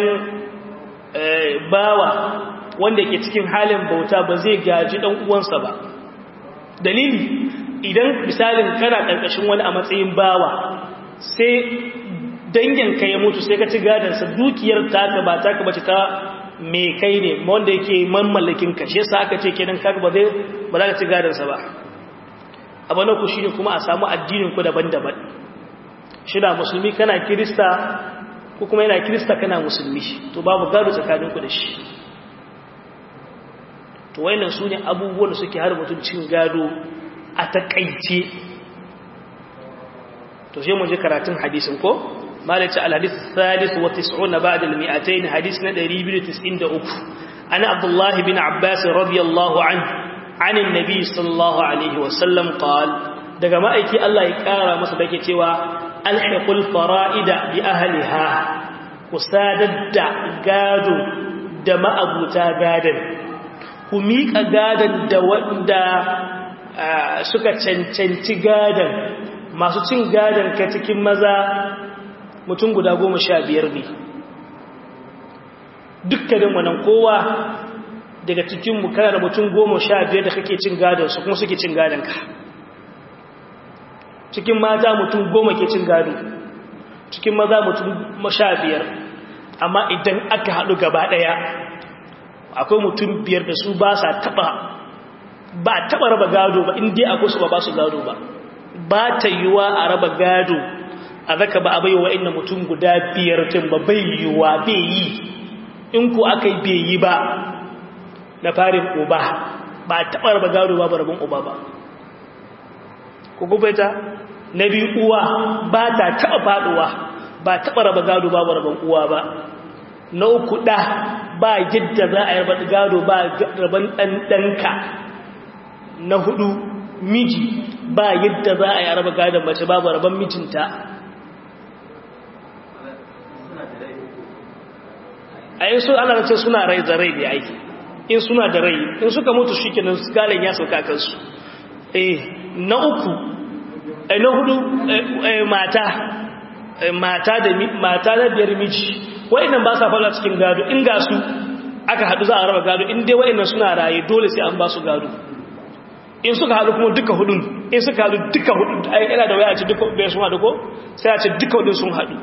bawa wanda ke cikin halin bauta ba zai gaji dan uwansa ba dalili idan misalin kana karkashin wani a matsayin bawa sai danginka ya mutu sai ka ci gadansa dukiyar taka ba taka bace ta me kai ne wanda yake mamallakin ka shi yasa aka ce kenan kaga ba zai ba za ka ci gadansa ba abu na ku shine kuma a samu addinin ku daban-daban shi da musulmi kana kirista ko kuma yana kirista kana musulmi to babu gado tsakanin ku da shi to wayannan su ne abubuwan da suke har mutum cin gado a takaice to sai mu ji karatun hadisin ko malaci al-hadith thalith wa 90 ba'da al-mi'atayn hadis na 293 ana abdullah bin abbas radiyallahu anhu an annabi sallallahu alaihi wa sallam qala daga ma'aiki Allah ya kara masa dake cewa alhiqul fara'ida bi ahliha kusadadda gado da ma'abuta gadan ku miƙa gadan da wanda suka cancanci gadan masu cin gadan ka cikin maza mutum guda goma sha biyar ne dukkanin wannan kowa daga cikinmu kana da mutum goma sha biyar da kake cin gadonsu kuma suke cin gadonka cikin mata mutum goma ke cin gado cikin maza mutum sha biyar amma idan aka haɗu gaba ɗaya akwai mutum biyar da su ba sa taɓa ba taɓa raba gado ba inda akwai su ba ba su gado ba ba ta yiwa a raba gado a zaka ba a bai wa inda mutum guda biyar tun ba bai yiwa bai yi in ku aka yi bai yi ba na farin uba ba taɓa raba gado ba rabin uba ba ku gubaita na biyu uwa ba ta taɓa faɗuwa ba taɓa raba gado ba rabin uwa ba na uku ɗa ba yadda za a yi raba gado ba rabin ɗanɗanka na hudu miji ba yadda za a yi raba gadon mace babu rabon mijinta a yin su ana ce suna rai da rai da aiki in suna da rai in suka mutu shi kenan galin ya sauka kansu eh na uku eh na hudu mata mata da mata da biyar miji wa'annan ba sa fara cikin gado in ga su aka hadu za a raba gado in dai wa'annan suna raye dole sai an ba su gado in suka hadu kuma duka hudun in suka hadu duka hudun ai yana da waya a ce duka bai sun hadu ko sai a ce duka hudun sun hadu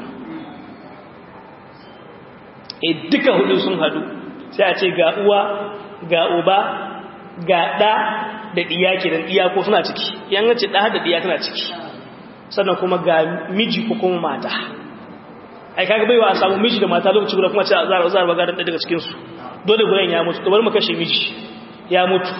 e duka hudun sun hadu sai a ce ga uwa ga uba ga ɗa da ɗiya ke da ɗiya ko suna ciki yan ce ɗa da ɗiya tana ciki sannan kuma ga miji ko kuma mata ai kaga baiwa a samu miji da mata lokaci guda kuma ce a zara zara baga daga cikin su dole guren ya mutu to bari mu kashe miji ya mutu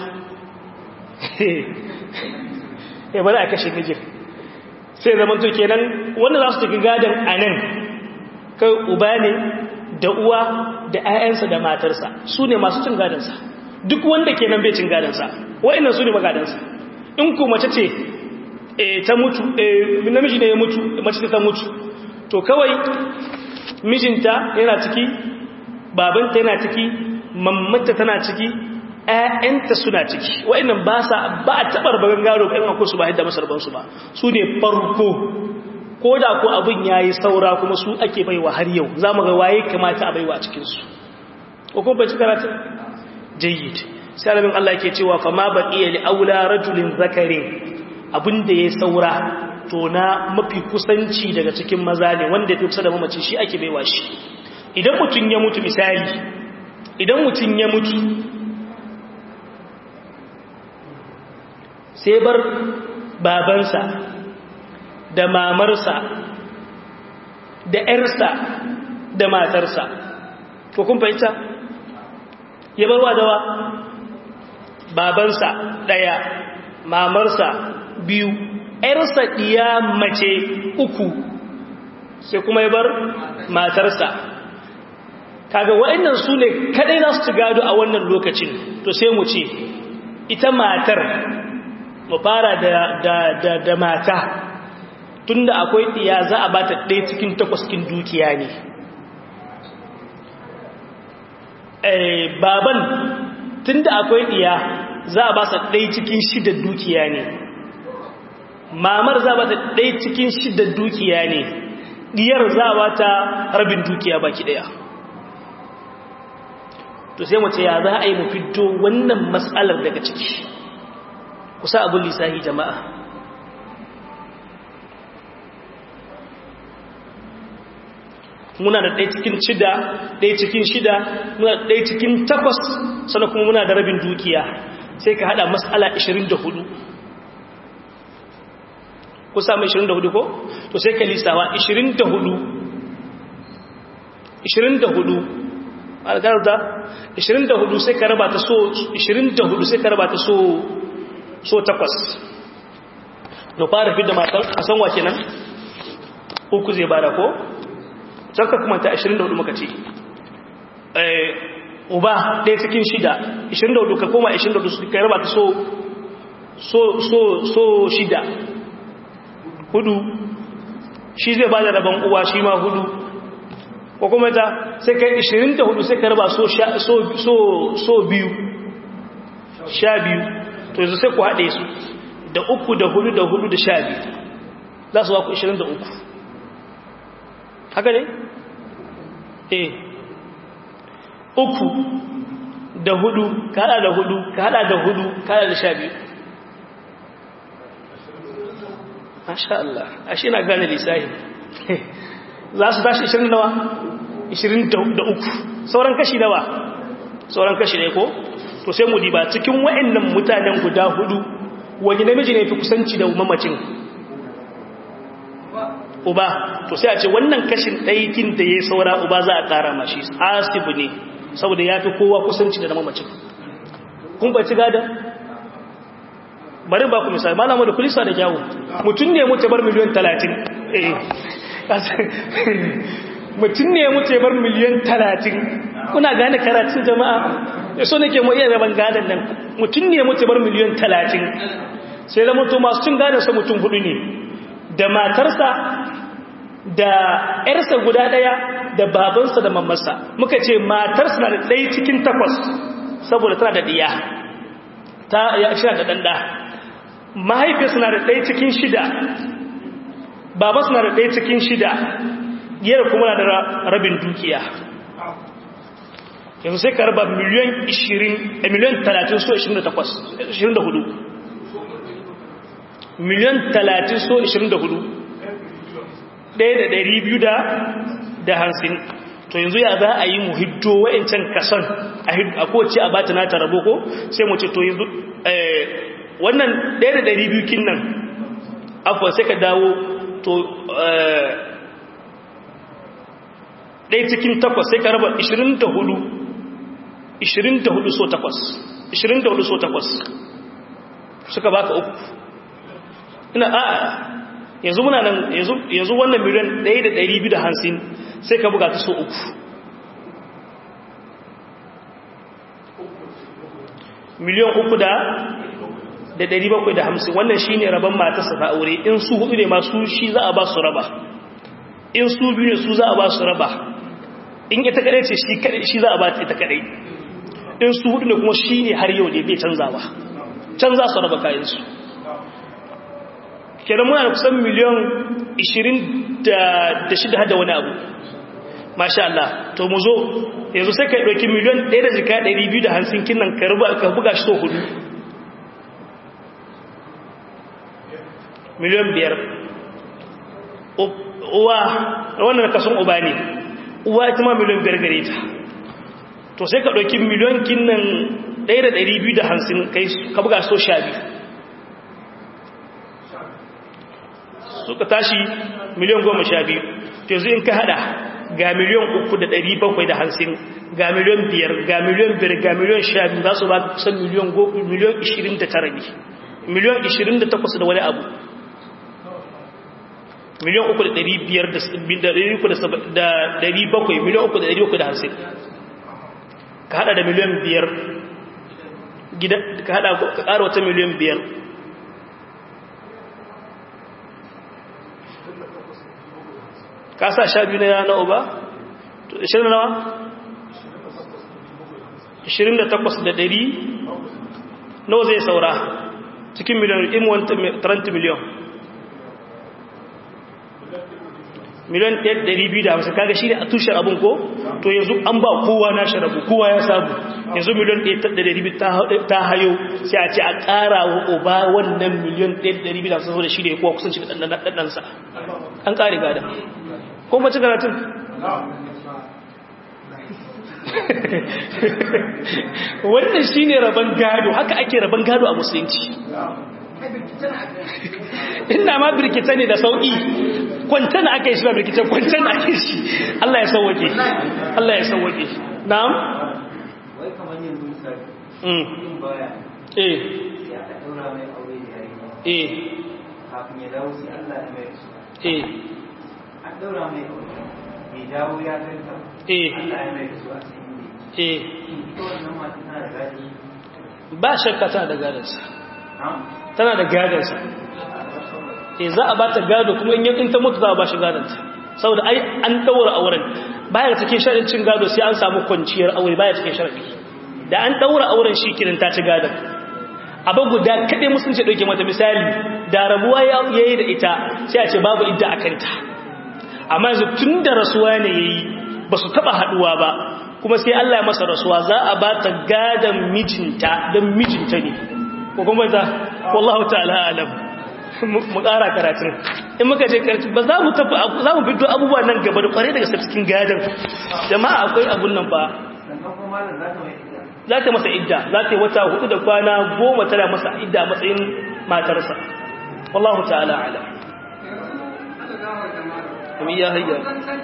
eh bari a kashe mijin sai zaman to kenan wanda za su tafi gadan anan kai uba ne da uwa da ‘ya'yansa da matarsa su ne masu cin gadansa duk wanda ke nan bai cin gadansa wa'innan su ne magadansa in ku mace ce ta mutu namiji ne ya mutu mace ta mutu to kawai mijinta yana ciki babanta yana ciki mammata tana ciki ‘ya'yanta suna ciki wa'innan ba sa ba a taɓar bagan gado ba ‘yan akwai su ba yadda masarbansu ba su ne farko ko da ko abin ya yi saura kuma su ake baiwa har yau za mu ga waye kamata a baiwa a cikinsu ko kuma bai ci karatun jayyid sai alamin Allah ke cewa fa ma baqiya li aula rajulin zakarin abin da ya saura to na mafi kusanci daga cikin maza ne wanda ya fi kusa da mamaci shi ake baiwa shi idan mutum ya mutu misali idan mutum ya mutu sai bar babansa da mamarsa da ‘yarsa da matarsa ko kun fahimta ya barwa dawa babansa ɗaya mamarsa biyu ‘yarsa ɗiya mace uku sai kuma ya bar matarsa kaga wa'annan su ne kadai za su ci gado a wannan lokacin to sai mu ce ita matar mu fara da mata tunda akwai ɗiya za a bata ɗaya cikin takwas cikin dukiya ne baban tunda akwai ɗiya za a ba sa ɗaya cikin shida dukiya ne mamar za a bata ɗaya cikin shida dukiya ne ɗiyar za a bata rabin dukiya baki ɗaya to sai mace ya za a yi mu fito wannan matsalar daga ciki kusa abin lissahi jama'a muna da ɗaya cikin shida ɗaya cikin shida muna da ɗaya cikin takwas sannan kuma muna da rabin dukiya sai ka haɗa matsala 24 ku samu 24 ko? to sai ka lisawa 24 24 algarda 24 sai ka raba ta so 24 sai ka raba ta so so takwas da fara fi da matan a san wa kenan uku zai bada ko can ka kuma ta 24 muka ce uba ɗaya cikin shida 24 ka koma 24 su kai raba ta so so so so shida hudu shi zai bada rabon uwa shi ma hudu ko kuma ta sai kai 24 sai ka raba so so so so biyu sha biyu to yanzu sai ku haɗe su da uku da hudu da hudu da sha biyu za su waku 23 haka ne? eh uku da hudu kada da hudu kada da hudu kada da sha biyu masha Allah ashe na gane lissahi za su tashi 20 nawa 23 sauran kashi nawa sauran kashi ne ko to sai mu diba cikin wa'annan mutanen guda hudu wani namiji ne fi kusanci da mamacin uba to sai a ce wannan kashin ɗaikin da ya saura uba za a ƙara mashi asibu ne saboda ya fi kowa kusanci da mamacin kun baci gada bari ba ku misali ba lamu da kulisa da kyawu mutum ne mutu bar miliyan talatin mutum ne mutu bar miliyan talatin kuna gane karatun jama'a ya so nake mu iya raban gadon nan mutum ne mutu bar miliyan talatin sai da mutu masu cin gadonsa mutum hudu ne da matarsa da ‘yarsa guda ɗaya da babansa da mamarsa muka ce matarsa na da ɗaya cikin takwas saboda tana da ɗiya ta ya shi da ɗanɗa mahaifiyarsa na da ɗaya cikin shida babansa na da ɗaya cikin shida yadda kuma na da rabin dukiya yanzu sai ka raba miliyan 20 miliyan 30 so 28 24 miliyan 30 so 24 ɗaya da ɗari biyu da hansin to yanzu ya za a yi mu hiddo wa'incan kason a kowace a bata nata rabo ko sai mu ce to yanzu wannan ɗaya da ɗari biyu kin nan afuwa sai ka dawo to ɗaya cikin takwas sai ka raba 24 24 so takwas 24 so takwas suka baka uku ina a yanzu muna nan yanzu wannan miliyan 1,250 sai ka buga ta so uku miliyan uku da da 750 wannan shi ne rabon matarsa ta aure in su hudu ne masu shi za a ba su raba in su biyu ne su za a ba su raba in ita kadai ce shi za a ba ita kadai in su hudu ne kuma shi ne har yau ne bai canzawa canza su raba kayansu kenan muna da kusan miliyan 26 hada wani abu masha Allah to mu zo yanzu sai ka ɗauki miliyan 1 da jika 250 kinan ka buga shi to hudu miliyan 5 uwa wannan kasan uba ne uwa ita ma miliyan 5 gare ta to sai ka ɗauki miliyan kinan 1 da 250 kai ka buga shi to sha biyu suka tashi miliyan goma sha biyu yanzu in ka hada ga miliyan uku da ɗari bakwai da hansin ga miliyan biyar ga miliyan biyar ga miliyan sha biyu za su ba kusan miliyan ishirin da tara ne miliyan ishirin da takwas da wani abu miliyan uku da ɗari biyar da ɗari bakwai miliyan uku da ɗari bakwai da hansin ka hada da miliyan biyar ka hada ka ƙara wata miliyan biyar ka sa sha biyu na na uba? ishirin nawa? ishirin da takwas da ɗari nawa zai saura cikin miliyan in 30 miliyan miliyan ɗari biyu da hamsin kaga shi ne a tushen abin ko to yanzu an ba kowa na sharabu kowa ya samu yanzu miliyan ɗari biyu ta hayo sai a ce a ƙara wa uba wannan miliyan ɗari biyu da hamsin saboda shi ne kowa kusanci da ɗanɗansa an ƙari gada ko mace karatun wannan shi ne rabon gado haka ake rabon gado a musulunci ina ma birkita ne da sauƙi kwantana aka yi shi ba birkita kwantana ake shi Allah ya sauwake Allah ya sauwake na'am
wai kamar yanzu misali
mm
in baya
eh
sai aka daura mai aure da yari
eh
kafin ya dawo sai Allah ya mai su
eh
aka daura mai aure bai dawo ya ganta
eh
Allah ya mai rasuwa sai ne
eh
ita wannan mata tana da gadi
ba shakka tana da gadansa
na
tana da gadansa eh za a bata gado kuma in in ta mutu za a ba shi gadonta saboda ai an daura auren baya cikin sharadin cin gado sai an samu kwanciyar aure baya cikin sharadi da an daura auren shi kirin ta ci gadon abu guda kaɗai musulunci ɗauke mata misali da rabuwa ya yi da ita sai a ce babu idda a kanta amma yanzu tun da rasuwa ne ya yi ba su taɓa haɗuwa ba kuma sai Allah ya masa rasuwa za a ba ta gadon mijinta don mijinta ne ko kuma ta wallahu ta'ala alam mu ƙara karatun in muka je karatu ba za mu tafi za mu fito abubuwa nan gaba da kwarai daga cikin gadon jama'a akwai abun nan ba
sannan kuma malam za ta mai ita
za ta masa idda za ta yi wata hudu da kwana goma tana masa idda a matsayin matarsa wallahu ta'ala ala amin ya hayya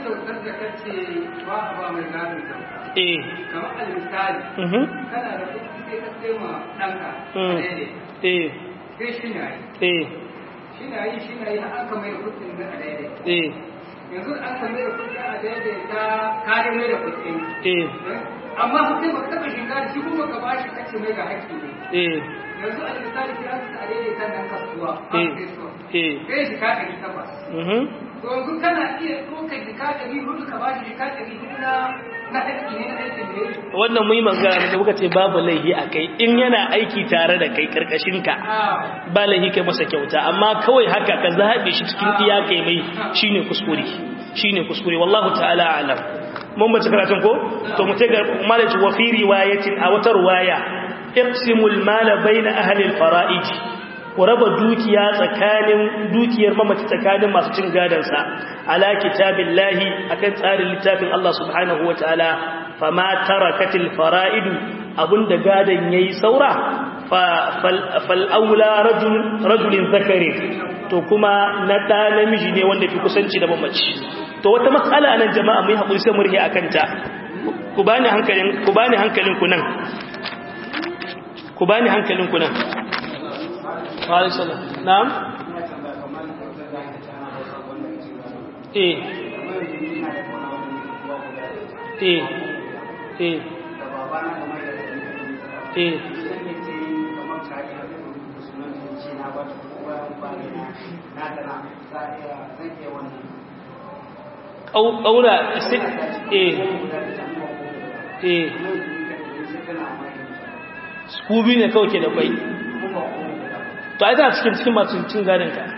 eh
kamar almisali
mhm
kana da kuɗi sai ka sai ma ɗanka
Mm.
a daidai
eh
sai shi na yi
eh
shi na yi shi na yi har aka mai da kuɗin na a daidai
eh
yanzu da aka mai da kuɗin a daidai ta kare mai da kuɗin
eh
amma kuɗin ba ka taɓa shiga da shi kuma ka ba shi kace mai ga haƙƙi ne
eh
yanzu a misali sai aka a daidai kan nan kasuwa
Eh.
an sai so
eh
sai shi ka ɗari takwas
mhm
to yanzu kana iya ɗaukar jika ɗari hudu ka ba shi jika ɗari hudu na na haƙƙi ne na aikin da ya yi
wannan muyi magana da muka ce babu laihi a kai in yana aiki tare da kai karkashinka
Ah.
ba laihi kai masa kyauta amma kawai haka ka zaɓe shi cikin iya kai mai shine kuskure shine kuskure wallahu ta'ala alam mun bace karatun ko to mu ga malaji wa fi riwayatin a wata riwaya iqsimul mala baina ahli al-fara'id ku raba dukiya tsakanin dukiyar mamaci tsakanin masu cin gadansa ala kitabillahi akan tsarin littafin Allah subhanahu wataala fama tarakatil fara'idu abunda gadan yayi saura fa fal aula rajul rajulin zakari to kuma na da namiji ne wanda fi kusanci da mamaci to wata mas'ala nan jama'a mu yi hakuri sai mu rihe akan ta ku bani hankalin ku bani hankalin ku nan ku bani hankalin ku nan wa alaikum salam na'am eh eh eh eh ƙaura sai eh eh su biyu ne kawai ke da kwai to ai tana cikin cikin masu cin gadon ka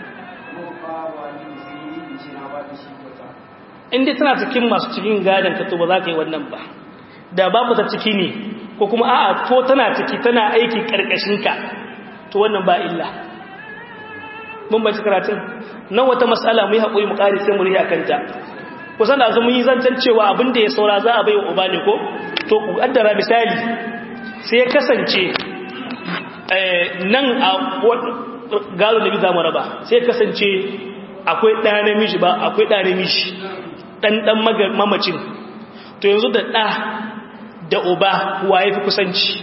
inda tana cikin masu cikin gadon ka to ba za ka yi wannan ba da babu ta ciki ne ko kuma a'a to tana ciki tana aiki karkashin ka to wannan ba illa mun bai karatun nan wata mas'ala mu yi haƙuri mu ƙari sai mu riya kanta kusan da mun yi zancen cewa abin da ya saura za a bai wa uba ne ko to ku kaddara misali sai ya kasance nan a gado da biza mu raba sai ya kasance akwai ɗa namiji ba akwai ɗa namiji ɗan ɗan mamacin to yanzu da ɗa da uba wa ya fi kusanci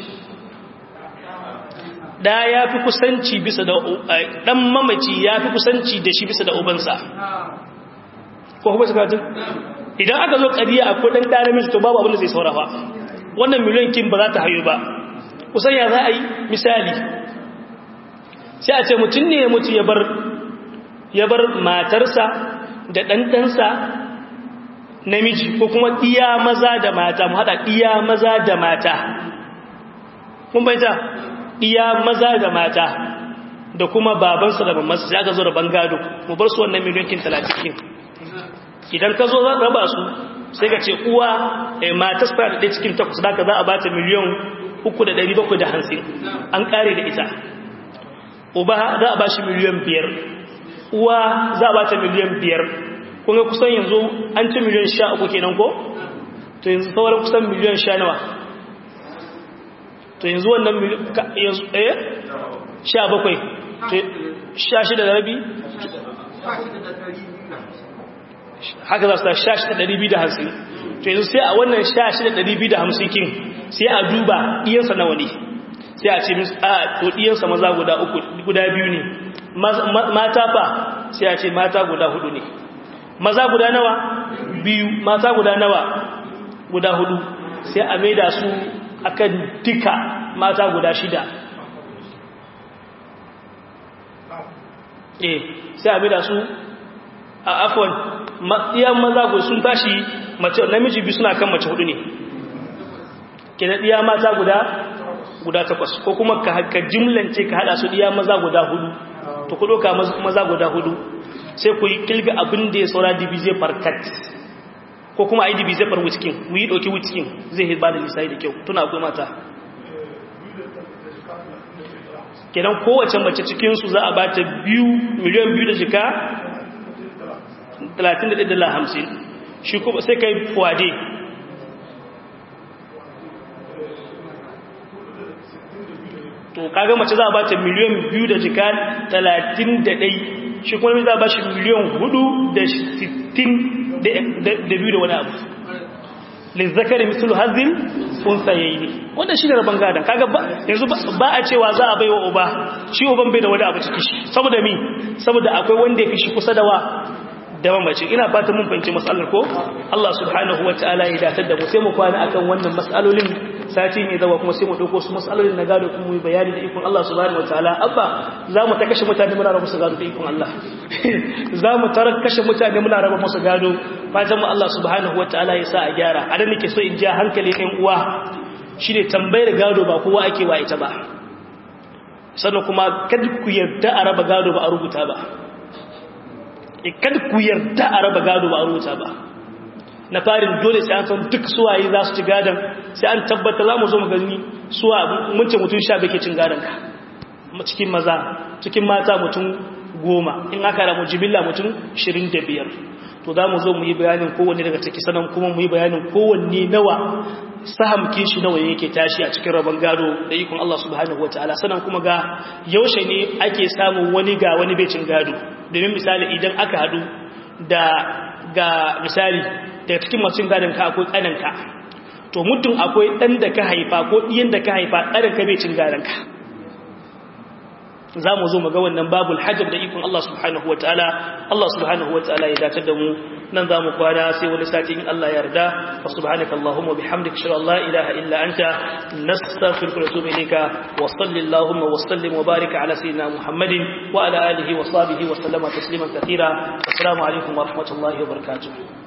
ɗa ya fi kusanci bisa da ɗan mamaci ya fi kusanci da shi bisa da ubansa ko kuma sakatun idan aka zo ƙariya akwai ɗan ɗa namiji to babu abin da zai saurafa wannan miliyan kin ba za ta hayo ba kusan ya za a yi misali sai a ce mutum ne ya mutu ya bar ya bar matarsa da ɗanɗansa namiji ko kuma ɗiya maza da mata mu haɗa ɗiya maza da mata kun baita ɗiya maza da mata da kuma babansa da mamansa sai aka zo da bangado mu bar su wannan miliyankin talatin idan ka zo za raba su sai ka ce uwa matas fara da ɗaya cikin takwas da ka za a ba ta miliyan uku da ɗari bakwai da hansin an ƙare da ita uba za a ba shi miliyan biyar uwa za a ba ta miliyan biyar kunga kusan yanzu an ci miliyan sha uku kenan ko to yanzu sauran kusan miliyan sha nawa to yanzu wannan yanzu ɗaya sha bakwai sha shida da rabi haka za su ta sha shida ɗari biyu da hamsin to yanzu sai a wannan sha shida ɗari biyu da hamsin kin sai a duba ɗiyansa nawa ne sai a ce a to ɗiyansa maza guda uku guda biyu ne mata fa sai a ce mata guda hudu ne maza guda nawa biyu mata guda nawa guda hudu sai a maida su akan duka mata guda shida eh sai a maida su a afon iyan maza guda sun tashi mace namiji biyu suna kan mace hudu ne kenan iya mata guda guda takwas ko kuma ka jimlance ka hada su iya maza guda hudu to ku doka maza guda hudu sai ku yi kilga abin da ya saura divize farkat ko kuma a yi divize far wicikin mu yi ɗauki wicikin zai ba da lissayi da kyau tuna akwai mata kenan kowace mace cikinsu za a bata biyu miliyan biyu da jika 31,50 shi kuma sai kai fuwade to kaga mace za a bata miliyan biyu da jika 31 shi kuma za a ba shi miliyan hudu da sittin da biyu da wani abu lizzakari mislu hazin unsa yayi ne wannan shi ne rabon gadon kaga yanzu ba a cewa za a bai wa uba shi uban bai da wani abu ciki shi saboda mi saboda akwai wanda ya fi shi kusa da wa da mamaci ina fata mun fahimci matsalar ko Allah subhanahu wataala ya datar da mu sai mu kwana akan wannan matsalolin sati ne zawa kuma sai mu dauko su matsalolin na gado kuma mu bayani da ikon Allah subhanahu wataala abba za mu ta kashe mutane muna raba musu gado da ikon Allah za mu ta kashe mutane muna raba musu gado fatan mu Allah subhanahu wataala ya sa a gyara a dan nake so in ja hankali ɗan uwa shine tambayar gado ba kowa ake wa ita ba sannan kuma kada ku yarda a raba gado ba a rubuta ba kada ku yarda a raba gado ba a rubuta ba na farin dole sai an san duk suwaye za su ci gadon sai an tabbata za mu zo mu gani suwa mun ce mutum sha bai ke cin gadon ka cikin maza cikin mata mutum goma in aka ramu jibilla mutum shirin da biyar to za mu zo mu yi bayanin kowanne daga ciki sanan kuma mu yi bayanin kowanne nawa sahamkin shi nawa yake tashi a cikin rabon gado da ikon Allah subhanahu wataala sanan kuma ga yaushe ne ake samun wani ga wani becin gado domin misali idan aka hadu da ga misali daga cikin masu gadon ka akwai tsananka to muddin akwai ɗan da ka haifa ko ɗiyan da ka haifa ɗarin ka becin gadon ka za mu zo mu ga wannan babul hajjar da ikon Allah subhanahu wa ta'ala Allah subhanahu wa ta'ala ya dace da mu nan za mu kwana sai wani sati in Allah yarda wa subhanaka Allahumma bihamdika shalla la ilaha illa anta nastaghfiruka wa natubu ilayka wa sallallahu wa sallim wa barik ala sayyidina Muhammadin wa ala alihi wa sahbihi wa sallama tasliman katira assalamu alaikum wa rahmatullahi wa barakatuh